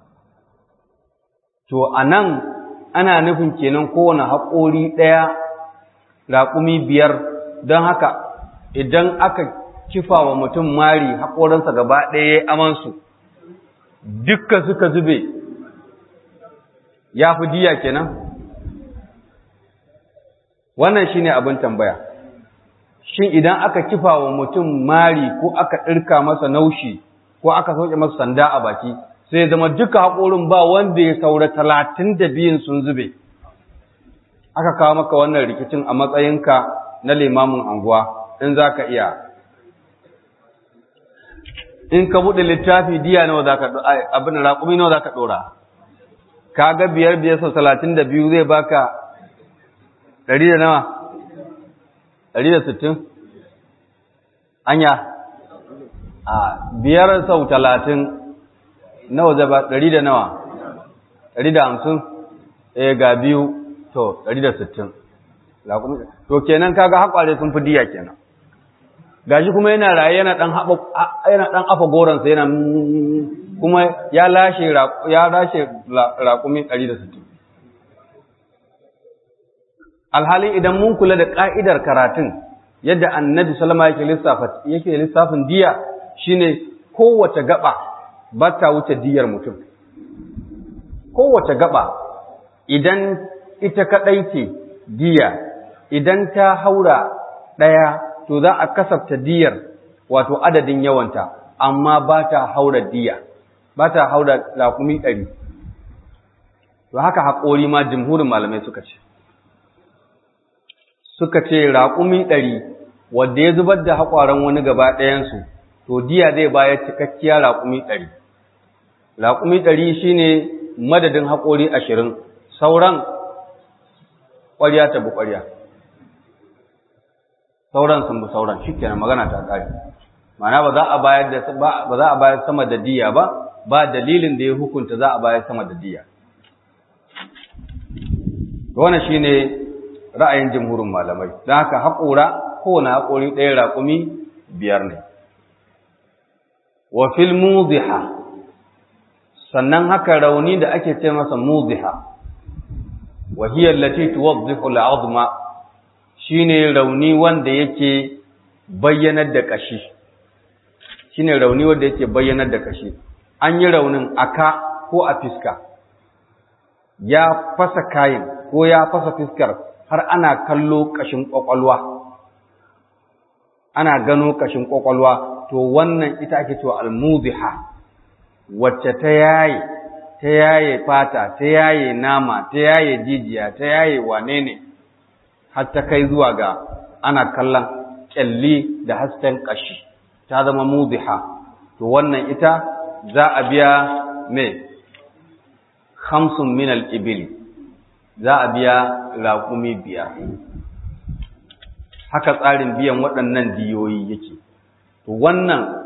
to a nan ana nufin kenan kowane haƙori ɗaya raƙumi biyar don haka idan aka kifa wa mutum mari haƙoransa gaba ɗaya ya amansu dukkan suka zube ya fi diya kenan wannan shine abin tambaya shin idan aka kifa wa mutum mari ko aka ɗirka masa naushi ko aka sauke masa sanda a baki sai ya zama duka haƙorin ba wanda ya saura talatin da biyun sun zube aka kawo maka wannan rikicin a matsayinka na limamin anguwa in za ka iya in ka buɗe littafi diya nawa za ka abin raƙumi nawa za ka ɗora ka ga biyar biyar sau talatin da biyu zai baka ɗari da nawa ɗari da sittin anya a biyar sau talatin nawa zai ba ɗari da nawa ɗari da hamsin eh ga biyu to ɗari da sittin to kenan kaga haƙware sun fi diya kenan gashi kuma yana raye yana dan haba yana dan afa goransa yana kuma ya lashe ya lashe raƙumi 160 alhali idan mun kula da ka'idar karatun yadda annabi sallama yake lissafa yake lissafin diya shine kowace gaba ba ta wuce diyar mutum kowace gaba idan ita kadai ce diya idan ta haura daya to za a kasafta diyar wato adadin yawanta amma ba ta haura diya ba ta haura lakumi ɗari to haka haƙori ma jimhurin malamai suka ce suka ce raƙumi ɗari wanda ya zubar da haƙwaran wani gaba ɗayansu to diya zai bayar cikakkiya raƙumi ɗari raƙumi ɗari shine madadin haƙori ashirin sauran ƙwarya ta bi ƙwarya sauran sun bi sauran shi kenan magana ta ƙari ma'ana ba za a bayar da ba za a bayar sama da diya ba ba dalilin da ya hukunta za a bayar sama da diya wannan shine ra'ayin jumhurin malamai don haka haƙora kowane haƙori ɗaya raƙumi biyar ne wa fil muziha sannan haka rauni da ake ce masa muziha wa hiya allati tuwaddihu al'azma shine rauni wanda yake bayyanar da kashi shine rauni wanda yake bayyanar da kashi an yi raunin aka ko a fiska ya fasa kayin ko ya fasa fiskar har ana kallo kashin kwakwalwa ana gano kashin kwakwalwa to wannan ita ake cewa almuziha wacce ta yaye ta yaye fata ta yaye nama ta yaye jijiya ta yaye wane ne har ta kai zuwa ga ana kallon kyalli da hasken kashi ta zama muziha to wannan ita za a biya me khamsun min al-ibli za a biya raƙumi biyar haka tsarin biyan waɗannan diyoyi yake to wannan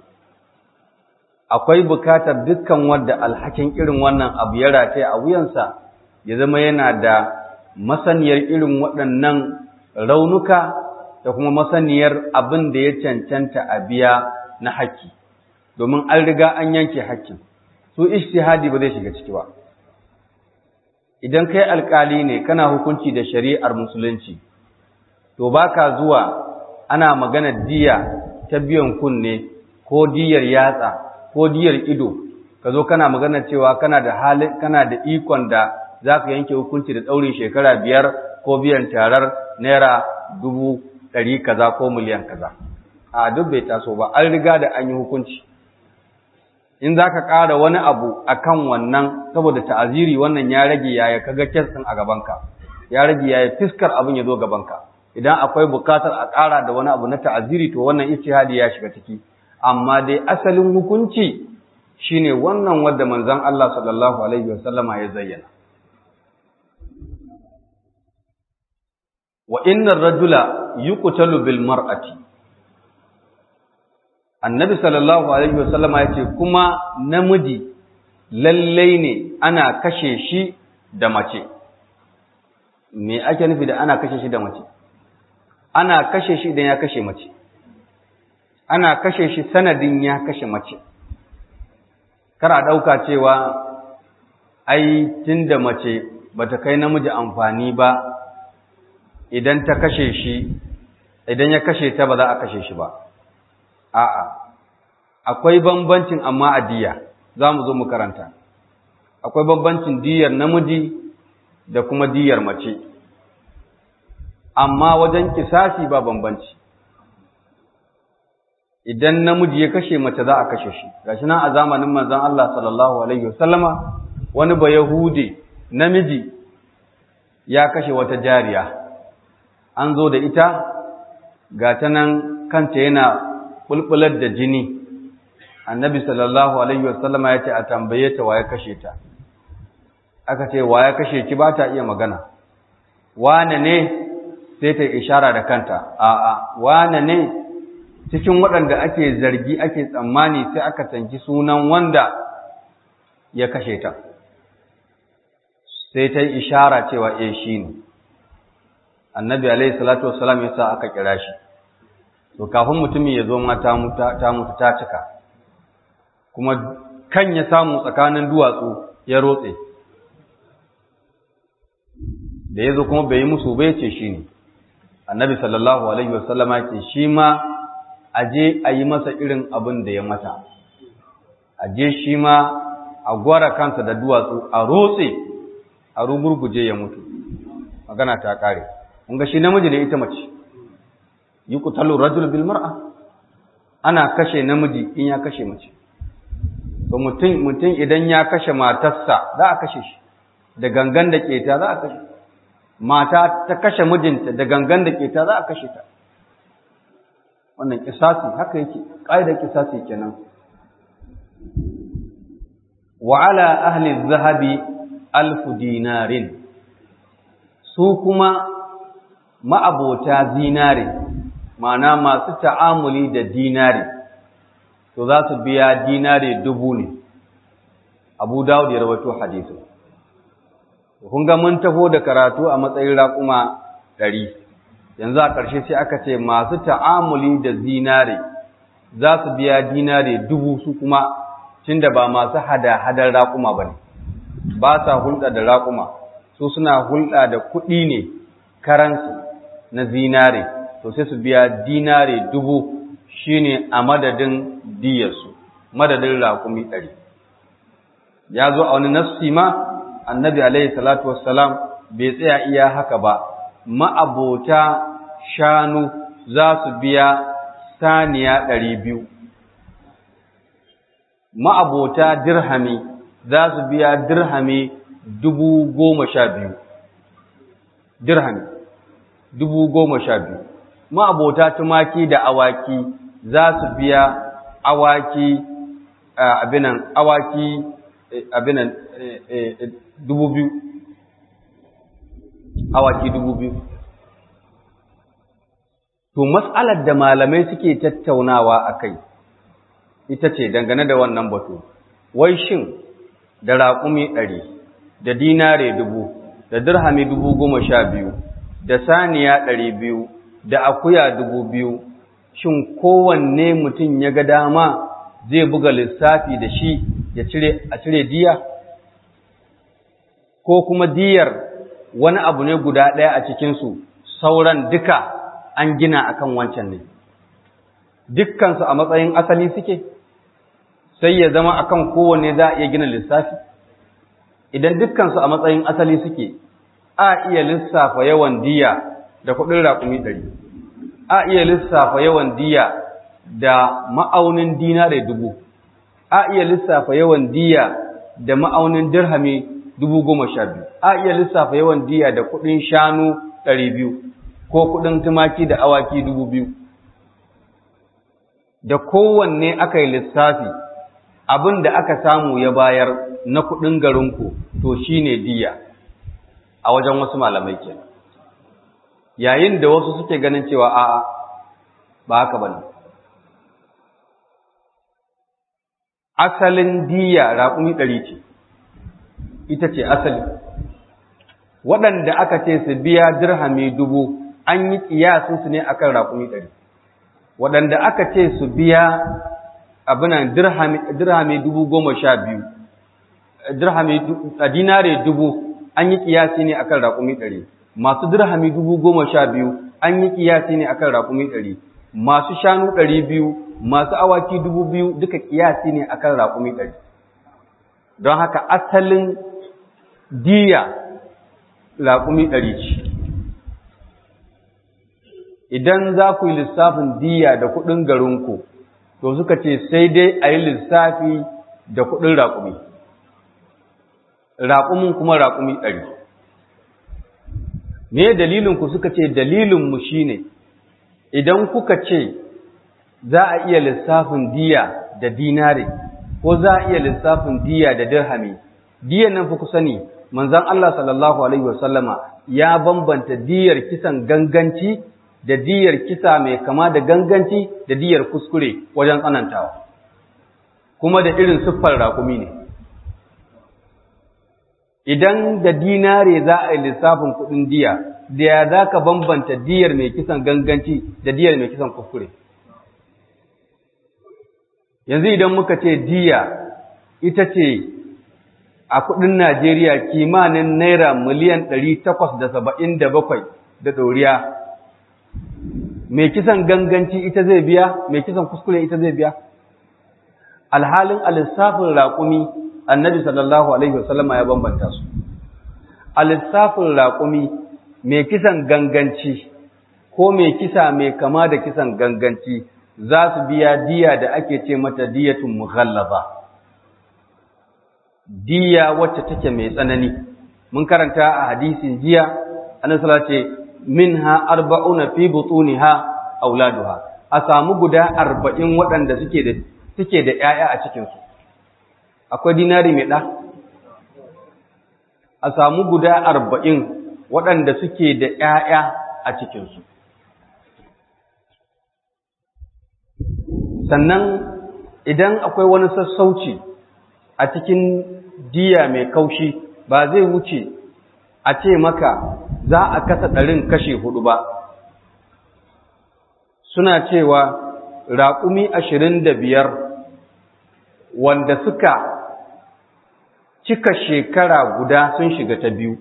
akwai bukatar dukkan wanda alhakin irin wannan abu ya rataya a wuyansa ya zama yana da masaniyar irin waɗannan raunuka da kuma masaniyar abin da ya cancanta a biya na haƙƙi domin an riga an yanke haƙƙin su ishtihadi ba zai shiga ciki ba idan kai alƙali ne kana hukunci da shari'ar musulunci to baka zuwa ana magana diya ta biyan kunne ko diyar yatsa ko diyar ido ka zo kana magana cewa kana da halin kana da ikon da zaka yanke hukunci da ɗaurin shekara biyar ko biyan tarar naira dubu ɗari kaza ko miliyan kaza a duk bai taso ba an riga da an yi hukunci in za ka ƙara wani abu a kan wannan saboda ta'aziri wannan ya rage yaya kaga kes ɗin a gabanka ya rage yaya fiskar abin ya zo gabanka idan akwai bukatar a ƙara da wani abu na ta'aziri to wannan ijtihadi ya shiga ciki amma dai asalin hukunci shine wannan wanda manzon Allah sallallahu alaihi wasallama ya zayyana wa innar rajula yuqtalu bil mar'ati annabi sallallahu alaihi wasallama ya ce kuma namiji lallai ne ana kashe shi da mace me ake nufi da ana kashe shi da mace ana kashe shi idan ya kashe mace ana kashe shi sanadin ya kashe mace kar a ɗauka cewa ai tun da mace bata kai namiji amfani ba idan ta kashe shi idan ya kashe ta ba za a kashe shi ba a'a akwai bambancin amma a diya za mu zo mu karanta akwai bambancin diyar namiji da kuma diyar mace amma wajen kisasi ba bambanci idan namiji ya kashe mace za a kashe shi gashi nan a zamanin manzon Allah sallallahu alaihi wasallama wani ba yahude namiji ya kashe wata jariya an zo da ita ga ta nan kanta yana bulbular da jini annabi sallallahu alaihi wasallama ya ce a tambaye ta waye kashe ta aka ce waye kashe ki ba ta iya magana wane ne sai ta ishara da kanta a'a wane ne cikin waɗanda ake zargi ake tsammani sai aka tanki sunan wanda ya kashe ta sai ta yi ishara cewa eh shi ne annabi alaihi salatu wassalam ya sa aka kira shi to kafin mutumin ya zo ma ta mutu ta cika kuma kan ya samu tsakanin duwatsu ya rotse da ya zo kuma bai yi musu bai ce shi ne annabi sallallahu alaihi wasallama ce shi ma a je a yi masa irin abin da ya mata a je shi ma a gwara kansa da duwatsu a rotse a rugurguje ya mutu magana ta kare kun ga shi namiji ne ita mace yi kutalu rajul bil mar'a ana kashe namiji in ya kashe mace to mutum mutum idan ya kashe matarsa za a kashe shi da gangan da keta za a kashe mata ta kashe mijinta da gangan da keta za a kashe ta wannan kisasi haka yake ƙa'idar kisasi kenan wa ala ahli zahabi alfu dinarin su kuma ma'abota zinare ma'ana masu ta'amuli da dinari to za su biya dinari dubu ne abu dawud ya rawaito hadisu kun ga mun taho da karatu a matsayin raƙuma ɗari yanzu a ƙarshe sai aka ce masu ta'amuli da zinare za su biya dinari dubu su kuma tunda ba masu hada-hadar raƙuma ba ne ba sa hulɗa da raƙuma su suna hulɗa da kuɗi ne karansu na zinare to sai su biya dinare dubu shine a madadin diyarsu madadin raƙumi ɗari ya zo a wani nassi ma annabi alaihi salatu wassalam bai tsaya iya haka ba ma'abota shanu za su biya saniya ɗari biyu ma'abota dirhami za su biya dirhami dubu goma sha biyu dirhami dubu goma sha biyu ma'abota tumaki da awaki za su biya awaki abinan awaki abinan dubu biyu awaki dubu biyu to mas'alar da malamai suke tattaunawa a kai ita ce dangane da wannan batu wai shin da raƙumi ɗari da dinare dubu da dirhami dubu goma sha biyu da saniya ɗari biyu da akuya dubu biyu shin kowanne mutum ya ga dama zai buga lissafi da shi ya cire a cire diya ko kuma diyar wani abu ne guda ɗaya a cikinsu sauran duka an gina akan wancan ne dukkansu a matsayin asali suke sai ya zama akan kowanne za a iya gina lissafi idan dukkansu a matsayin asali suke a iya lissafa yawan diya da kuɗin raƙumi ɗari a iya lissafa yawan diya da ma'aunin dinare dubu a iya lissafa yawan diya da ma'aunin dirhami dubu goma sha biyu a iya lissafa yawan diya da kuɗin shanu ɗari biyu ko kuɗin tumaki da awaki dubu biyu da kowanne aka yi lissafi abin da aka samu ya bayar na kuɗin garinku to shine diya a wajen wasu malamai kenan yayin da wasu suke ganin cewa a'a ba haka bane asalin diya raƙumi ɗari ce ita ce asali waɗanda aka ce su biya dirhami dubu an yi ƙiyasinsu ne akan raƙumi ɗari waɗanda aka ce su biya abinan dirhami dubu goma sha biyu dirhami dinare dubu an yi ƙiyasi ne akan raƙumi ɗari masu dirhami dubu goma sha biyu an yi ƙiyasi ne akan raƙumi ɗari masu shanu ɗari biyu masu awaki dubu biyu duka ƙiyasi ne akan raƙumi ɗari don haka asalin diya raƙumi ɗari ce idan za ku yi lissafin diya da kuɗin garinku to suka ce sai dai a yi lissafi da kuɗin raƙumi raƙumin kuma raƙumi ɗari me dalilinku suka ce dalilinmu shi ne idan kuka ce za a iya lissafin diya da dinare ko za a iya lissafin diya da dirhami diyan nan fi ku sani manzon Allah sallallahu alaihi wasallama ya bambanta diyar kisan ganganci da diyar kisa mai kama da ganganci da diyar kuskure wajen tsanantawa kuma da irin siffar raƙumi ne idan da dinare za a yi lissafin kuɗin diya da ya za ka bambanta diyar mai kisan ganganci da diyar mai kisan kuskure yanzu idan muka ce diya ita ce a kudin Najeriya kimanin naira miliyan ɗari takwas da saba'in da bakwai da ɗoriya mai kisan ganganci ita zai biya mai kisan kuskure ita zai biya alhalin alisafin raƙumi annabi sallallahu alaihi wasallama ya bambanta su alisafin raƙumi mai kisan ganganci ko mai kisa mai kama da kisan ganganci za su biya diya da ake ce mata diyatun mughallaba diya wacce take mai tsanani mun karanta a hadisin jiya annabi sallallahu ce minha arba'una fi butuniha auladuha a samu guda arba'in waɗanda suke da suke da ƴaƴa a cikin su akwai dinari mai ɗa a samu guda arba'in waɗanda suke da ƴaƴa a cikin su sannan idan akwai wani sassauci a cikin diya mai kaushi ba zai wuce a ce maka za a kasa ɗarin kashe hudu ba suna cewa raƙumi ashirin da biyar wanda suka cika shekara guda sun shiga ta biyu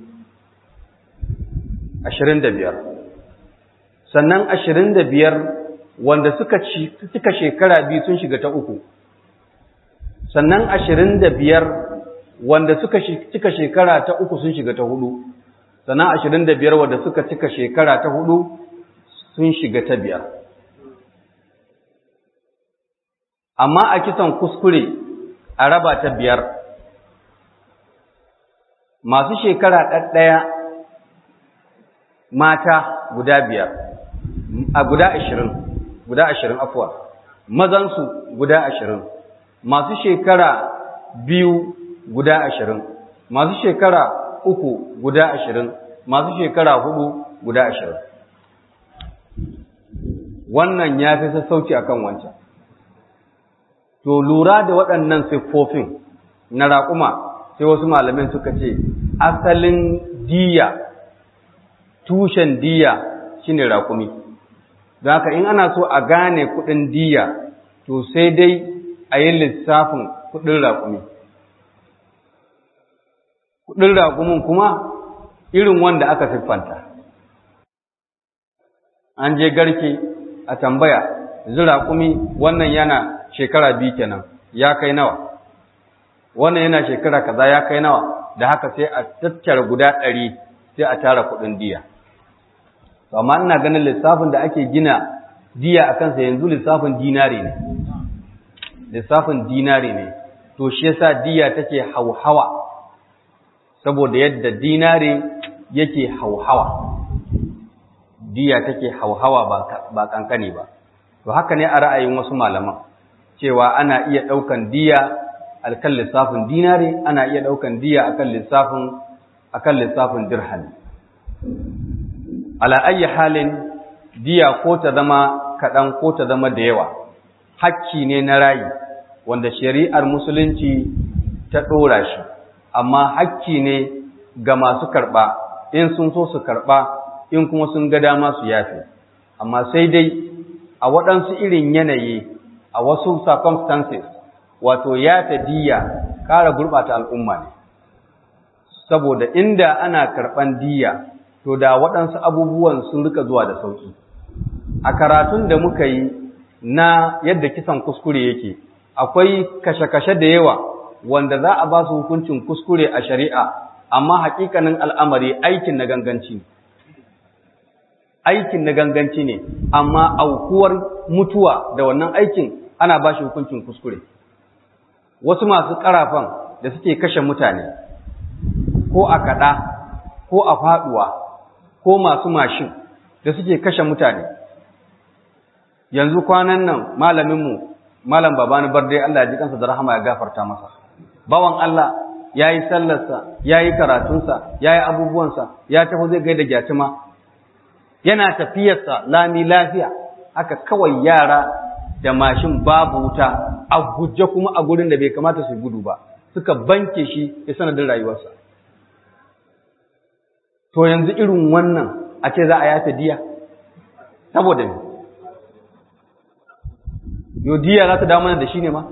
ashirin da biyar sannan ashirin da biyar wanda suka cika shekara biyu sun shiga ta uku sannan ashirin da biyar wanda suka cika shekara ta uku sun shiga ta hudu sannan ashirin da biyar wanda suka cika shekara ta hudu sun shiga ta biyar amma a kisan kuskure a raba ta biyar masu shekara ɗaɗɗaya mata guda biyar a guda ashirin guda ashirin afuwa mazansu guda ashirin masu shekara biyu guda ashirin masu shekara uku guda ashirin masu shekara hudu guda ashirin wannan ya fi sassauci akan wancan to lura da waɗannan siffofin na raƙuma sai wasu malamin suka ce asalin diya tushen diya shine raƙumi don haka in ana so a gane kuɗin diya to sai dai a yi lissafin kuɗin raƙumi kuɗin raƙumin kuma irin wanda aka siffanta an je garke a tambaya yanzu raƙumi wannan yana shekara biyu kenan ya kai nawa wannan yana shekara kaza ya kai nawa da haka sai a tattara guda ɗari sai a tara kuɗin diya to amma ina ganin lissafin da ake gina diya a kansa yanzu lissafin dinari ne lissafin dinari ne to shi yasa diya take hauhawa saboda yadda dinari yake hauhawa diya take hauhawa ba kankani ba to haka ne a ra'ayin wasu malaman cewa ana iya ɗaukan diya akan lissafin dinari ana iya ɗaukan diya akan lissafin akan lissafin dirham ala ayyi halin diya ko ta zama kaɗan ko ta zama da yawa hakki ne na rayi wanda shari'ar musulunci ta ɗora shi amma hakki ne ga masu karɓa in sun so su karɓa in kuma sun ga dama su yafe amma sai dai a waɗansu irin yanayi a wasu circumstances wato yafe diya ƙara gurɓata al'umma ne saboda inda ana karɓan diya to da waɗansu abubuwan sun rika zuwa da sauƙi a karatun da muka yi na yadda kisan kuskure yake akwai kashe-kashe da yawa wanda za a ba su hukuncin kuskure a shari'a amma haƙiƙanin al'amari aikin na ganganci aikin na ganganci ne amma aukuwar mutuwa da wannan aikin ana ba shi hukuncin kuskure wasu masu ƙarafan da suke kashe mutane ko a kaɗa ko a faɗuwa ko masu mashin da suke kashe mutane yanzu kwanan nan malaminmu malam babani barde Allah ya ji kansa da rahama ya gafarta masa bawan Allah ya yi sallarsa ya yi karatunsa ya yi abubuwansa ya tafi zai gaida gyatima yana tafiyarsa lami lafiya haka kawai yara da mashin babu wuta a guje kuma a gurin da bai kamata su gudu ba suka banke shi ya sanadin rayuwarsa to yanzu irin wannan a ce za a yafe diya saboda ne yo diya za ta dawo mana da shi ne ma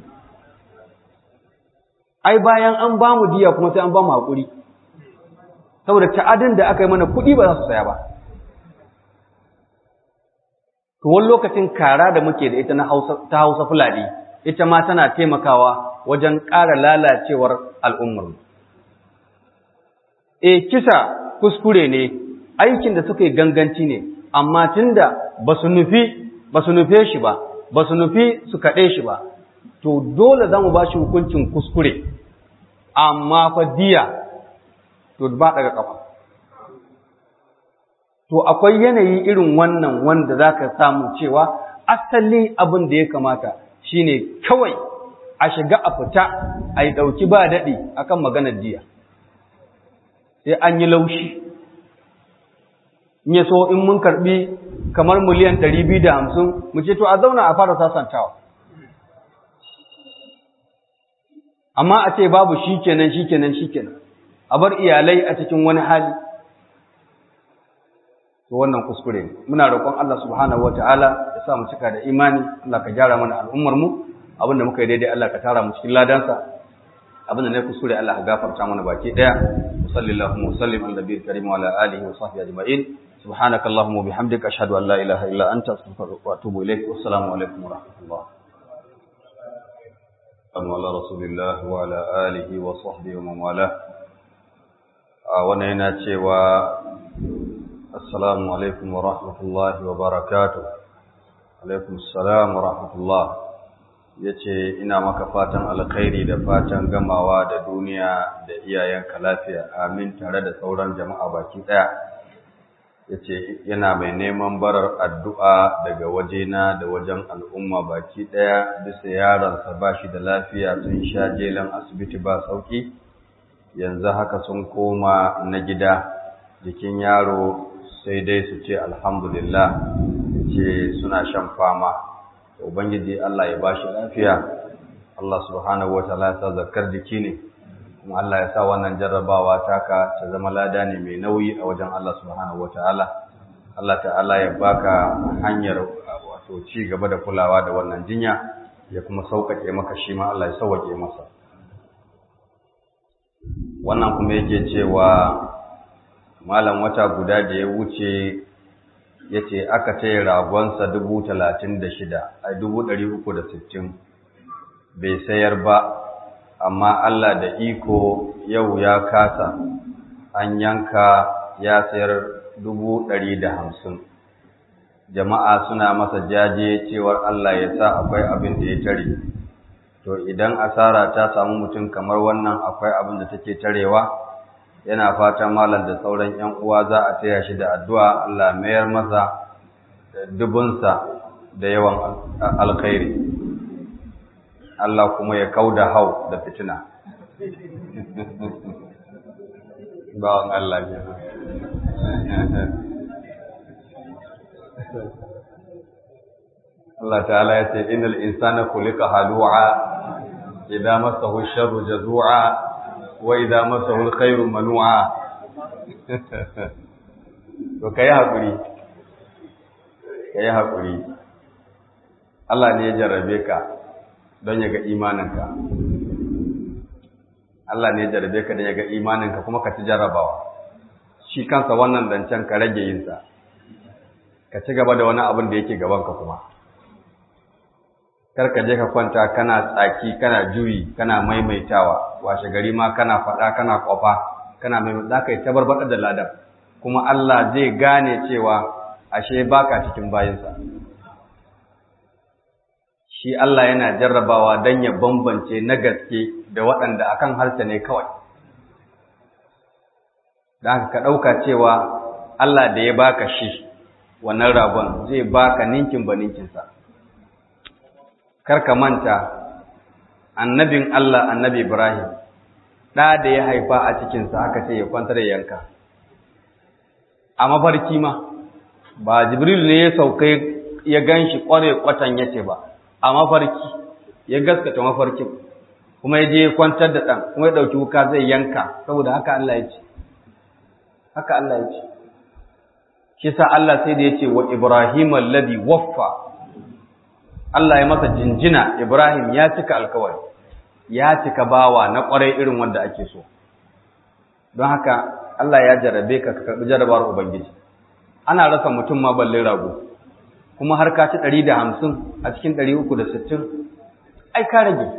ai bayan an ba mu diya kuma sai an ba mu haƙuri saboda ta'adin da aka yi mana kuɗi ba za su saya ba to wani lokacin kara da muke da ita na hausa ta hausa fulani ita ma tana taimakawa wajen ƙara lalacewar al'ummar e kisa kuskure ne aikin da suka yi ganganci ne amma tunda ba su nufi ba su nufe shi ba ba su nufi su kaɗe shi ba to dole za mu ba shi hukuncin kuskure amma fa diya to ba daga kafa to akwai yanayi irin wannan wanda za ka samu cewa asali abin da ya kamata shine kawai a shiga a fita a yi ɗauki ba daɗi akan maganar diya sai an yi laushi in ya so in mun karɓi kamar miliyan ɗari biyu da hamsin mu ce to a zauna a fara sasantawa amma a ce babu shi kenan shi kenan shi kenan a bar iyalai a cikin wani hali to wannan kuskure ne muna roƙon Allah subhanahu wataala ya sa mu cika da imani Allah ka gyara mana al'ummar mu abinda muka yi daidai Allah ka tara mu cikin ladansa abinda ne kuskure Allah ka gafarta mana baki daya sallallahu wa sallim ala nabiyil karim wa ala alihi wa sahbihi ajma'in subhanaka allahumma wa bihamdika ashhadu an la ilaha illa anta astaghfiruka wa atubu ilaik wa assalamu alaikum wa rahmatullah على رسول الله وعلى آله وصحبه ومن والاه wannan yana cewa assalamu alaikum wa rahmatullahi wa barakatuh alaikum assalam wa rahmatullah yace ina maka fatan alkhairi da fatan gamawa da duniya da iyayenka lafiya amin tare da sauran jama'a baki daya yace yana mai neman barar addu'a daga wajena da wajen al'umma baki daya bisa yaronsa bashi da lafiya tun sha jelan asibiti ba sauki yanzu haka sun koma na gida jikin yaro sai dai su ce alhamdulillah ce suna shan fama ubangiji Allah ya bashi lafiya Allah subhanahu wataala ya sa zakar jiki ne kuma Allah ya sa wannan jarrabawa taka ta zama lada ne mai nauyi a wajen Allah subhanahu wataala Allah ta'ala ya baka hanyar wato ci gaba da kulawa da wannan jinya ya kuma sauƙaƙe maka shi ma Allah ya sauƙaƙe masa wannan kuma yake cewa malam wata guda da ya wuce ya ce aka taya ragonsa dubu talatin da shida a dubu ɗari uku da sittin bai sayar ba amma Allah da iko yau ya kasa an yanka ya sayar dubu ɗari da hamsin jama'a suna masa jaje cewar Allah ya sa akwai abin da ya tare to idan asara ta samu mutum kamar wannan akwai abin da take tarewa yana fata malam da sauran ƴan uwa za a taya shi da addu'a Allah mayar masa dubunsa da yawan alkhairi Allah kuma ya kauda hau da fitina bawan Allah ne Allah ta'ala ya ce innal insana khuliqa halu'a idza massahu sharru jazu'a wa idza massahu alkhairu manu'a to kai hakuri kai hakuri Allah ne ya jarrabe ka don ya ga imaninka Allah ne ya jarrabe ka don ya ga imaninka kuma ka ci jarrabawa shi kansa wannan zancen ka rage yinsa ka ci gaba da wani abin da yake gabanka kuma kar ka je ka kwanta kana tsaki kana juyi kana maimaitawa washe gari ma kana faɗa kana kwafa kana mai za ka yi tabarbaɗar da ladan kuma Allah zai gane cewa ashe baka cikin bayinsa shi Allah yana jarrabawa don ya bambance na gaske da waɗanda akan harshe ne kawai da haka ka ɗauka cewa Allah da ya baka shi wannan ragon zai baka ninkin ba ninkinsa karka manta annabin Allah annabi Ibrahim ɗa da ya haifa a cikinsa aka ce ya kwantar da yanka a mafarki ma ba Jibril ne ya sauka ya gan shi ƙware kwatan ya ce ba a mafarki ya gaskata mafarkin kuma ya je ya kwantar da ɗan kuma ya ɗauki wuka zai yanka saboda haka Allah ya ce haka Allah ya ce shi sa Allah sai da ya ce wa Ibrahim alladhi waffa Allah ya masa jinjina Ibrahim ya cika alkawari ya cika bawa na kwarai irin wanda ake so don haka Allah ya jarabe ka ka karbi jarabar ubangiji ana rasa mutum ma balle rago kuma har ka ci 150 a cikin 360 ai ka rage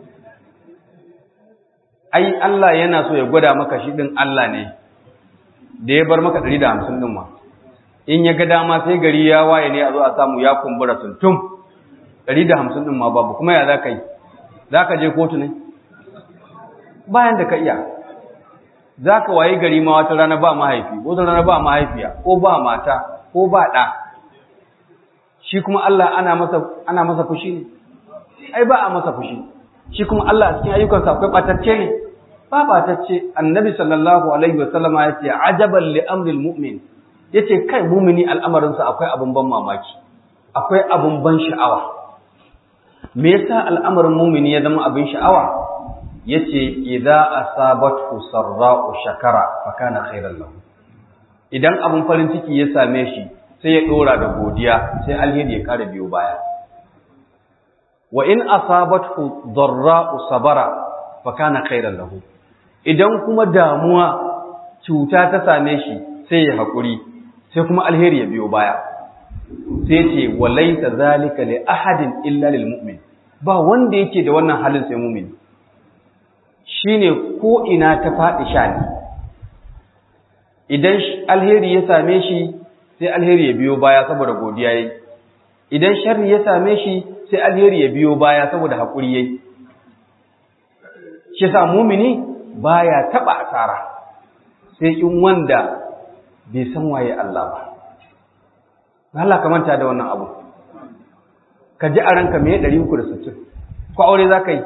ai Allah yana so ya gwada maka shi din Allah ne da ya bar maka 150 din ma in ya ga dama sai gari ya waye ne a zo a samu ya kumbura tuntum 150 din ma babu kuma ya za ka yi za ka je kotu ne bayan da ka iya za ka waye gari ma wata rana ba mahaifi wata rana ba mahaifiya ko ba mata ko ba ɗa shi kuma Allah ana masa ana masa fushi ne ai ba a masa fushi shi kuma Allah a cikin ayyukansa akwai batacce ne ba batacce annabi sallallahu alaihi wa sallama ya ce ajaban li amril mu'min yace kai mumini al'amarinsa akwai abun ban mamaki akwai abun ban sha'awa me yasa al'amarin mumini ya zama abin sha'awa yace idza asabathu sarra'u shakara fa kana khairan lahu idan abun farin ciki ya same shi sai ya dora da godiya sai alheri ya kare biyo baya wa in asabathu dharra'u sabara fa kana khairan lahu idan kuma damuwa cuta ta same shi sai ya hakuri sai kuma alheri ya biyo baya sai ce walaita zalika li ahadin illa lil mu'min ba wanda yake da wannan halin sai mu'min shine ko ina ta faɗi shani idan alheri ya same shi sai alheri ya biyo baya saboda godiya yayi idan sharri ya same shi sai alheri ya biyo baya saboda hakuri yayi shi yasa mu'mini baya taba asara sai in wanda bai san waye Allah ba Allah ka manta da wannan abu ka ji a ranka me 360 ko aure za ka yi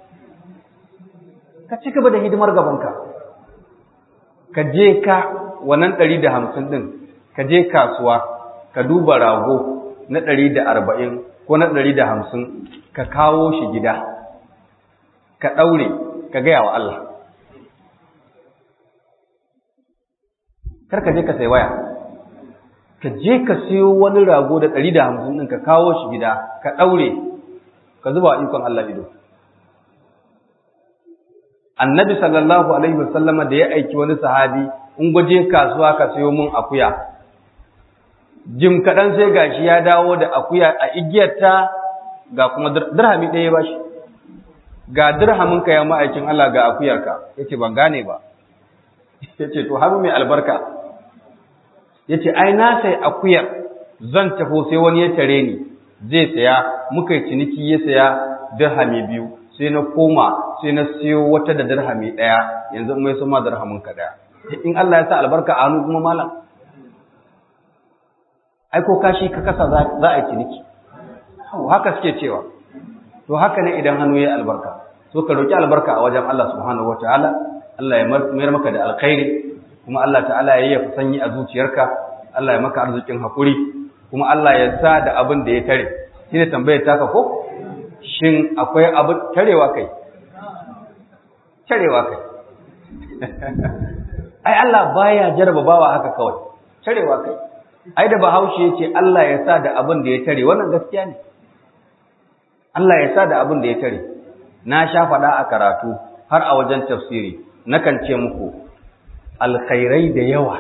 ka ci gaba da hidimar gabanka ka je ka wannan 150 din ka je kasuwa ka duba rago na 140 ko na 150 ka kawo shi gida ka daure ka gaya wa Allah kar ka je ka sai waya ka je ka siyo wani rago da ɗari da hamsin ɗin ka kawo shi gida ka ɗaure ka zuba ikon Allah ido. Annabi sallallahu Alaihi wasallama da ya aiki wani sahabi in gwaje kasuwa ka siyo mun akuya. Jim kaɗan sai gashi ya dawo da akuya a igiyarta ga kuma dirhami ɗaya ba shi. Ga dirhamin ka ya ma'aikin Allah ga akuyarka, ya ce ban gane ba. Ya ce to hannu mai albarka, ya ce ai na sai akuyar zan tafo sai wani ya tare ni zai saya muka yi ciniki ya saya dirhami biyu sai na koma sai na siyo wata da dirhami ɗaya yanzu mai sama dirhamin ka ɗaya in Allah ya sa albarka a hannu kuma malam ai ko kashi ka kasa za a yi ciniki haka suke cewa to haka ne idan hannu ya albarka so ka roki albarka a wajen Allah subhanahu wataala Allah ya mayar maka da alkhairi kuma Allah ta'ala ya yi sanyi a zuciyarka Allah ya maka arzikin hakuri kuma Allah ya sa da abin da ya tare shi ne tambayar taka ko shin akwai abin tarewa kai tarewa kai ai Allah baya jaraba bawa haka kawai tarewa kai ai da bahaushe yace Allah ya sa da abin da ya tare wannan gaskiya ne Allah ya sa da abin da ya tare na sha faɗa a karatu har a wajen tafsiri nakan ce muku alkhairai da yawa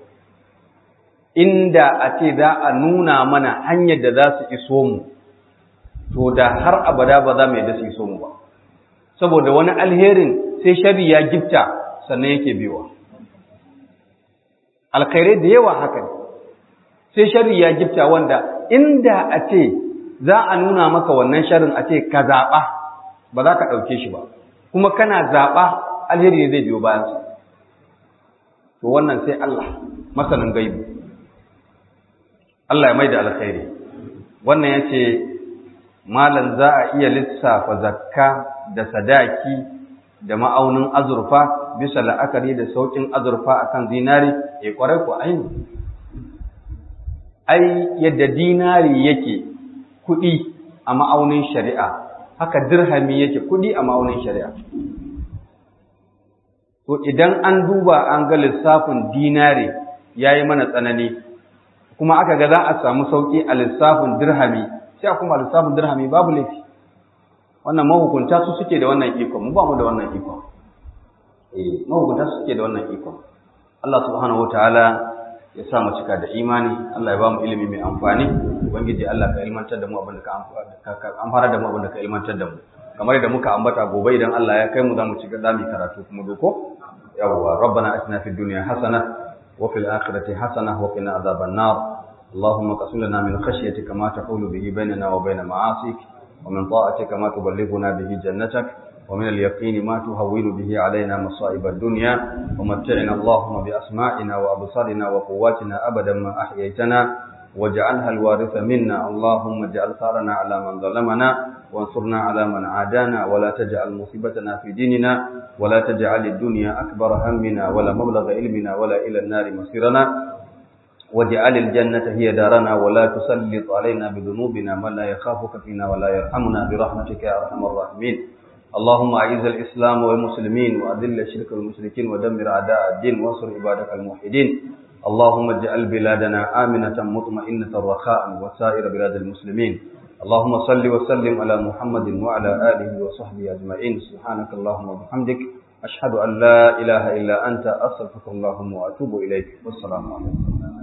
inda a ce za a nuna mana hanyar da za su iso mu to da har abada ba za mu yadda su iso mu ba saboda wani alherin sai shari ya gifta sannan yake biyowa alkhairai da yawa haka ne sai shari ya gifta wanda inda a ce za a nuna maka wannan sharin a ce ka zaɓa ba za ka ɗauke shi ba kuma kana zaɓa alheri ne zai biyo bayansa to wannan sai Allah masanin gaibi Allah ya mai da alkhairi wannan ya ce malam za a iya lissafa zakka da sadaki da ma'aunin azurfa bisa la'akari da saukin azurfa akan zinari ya kwarai ku aini ai yadda dinari yake kuɗi a ma'aunin shari'a haka dirhami yake kuɗi a ma'aunin shari'a to idan an duba an ga lissafin dinari ya yi mana tsanani kuma aka ga za a samu sauƙi a lissafin dirhami sai a kuma lissafin dirhami babu laifi wannan mahukunta su suke da wannan ikon mu ba mu da wannan ikon eh mahukunta su suke da wannan ikon Allah subhanahu wataala ya sa mu cika da imani Allah ya ba mu ilimi mai amfani ubangiji Allah ka ilmantar da mu abin da ka amfana da mu abin da ka ilmantar da mu kamar da muka ambata gobe idan Allah ya kai mu za mu ci gaba mu karatu kuma doko yawwa rabbana atina fid dunya hasana wa fil akhirati hasana wa qina adhaban nar اللهم قسم لنا من خشيتك ما تحول به بيننا وبين معاصيك ومن طاعتك ما تبلغنا به جنتك ومن اليقين ما تهون به علينا مصائب الدنيا ومتعنا اللهم بأسماعنا وأبصارنا وقواتنا أبدا ما أحييتنا واجعلها الوارث منا اللهم اجعل ثارنا على من ظلمنا وانصرنا على من عادانا ولا تجعل مصيبتنا في ديننا ولا تجعل الدنيا أكبر همنا ولا مبلغ علمنا ولا إلى النار مصيرنا واجعل الجنة هي دارنا ولا تسلط علينا بذنوبنا من لا يخافك فينا ولا يرحمنا برحمتك يا أرحم الراحمين اللهم أعز الإسلام والمسلمين وأذل الشرك والمشركين ودمر أعداء الدين وانصر عبادك الموحدين اللهم اجعل بلادنا آمنة مطمئنة رخاء وسائر بلاد المسلمين اللهم صل وسلم على محمد وعلى آله وصحبه أجمعين سبحانك اللهم وبحمدك أشهد أن لا إله إلا أنت أستغفرك اللهم وأتوب إليك والسلام عليكم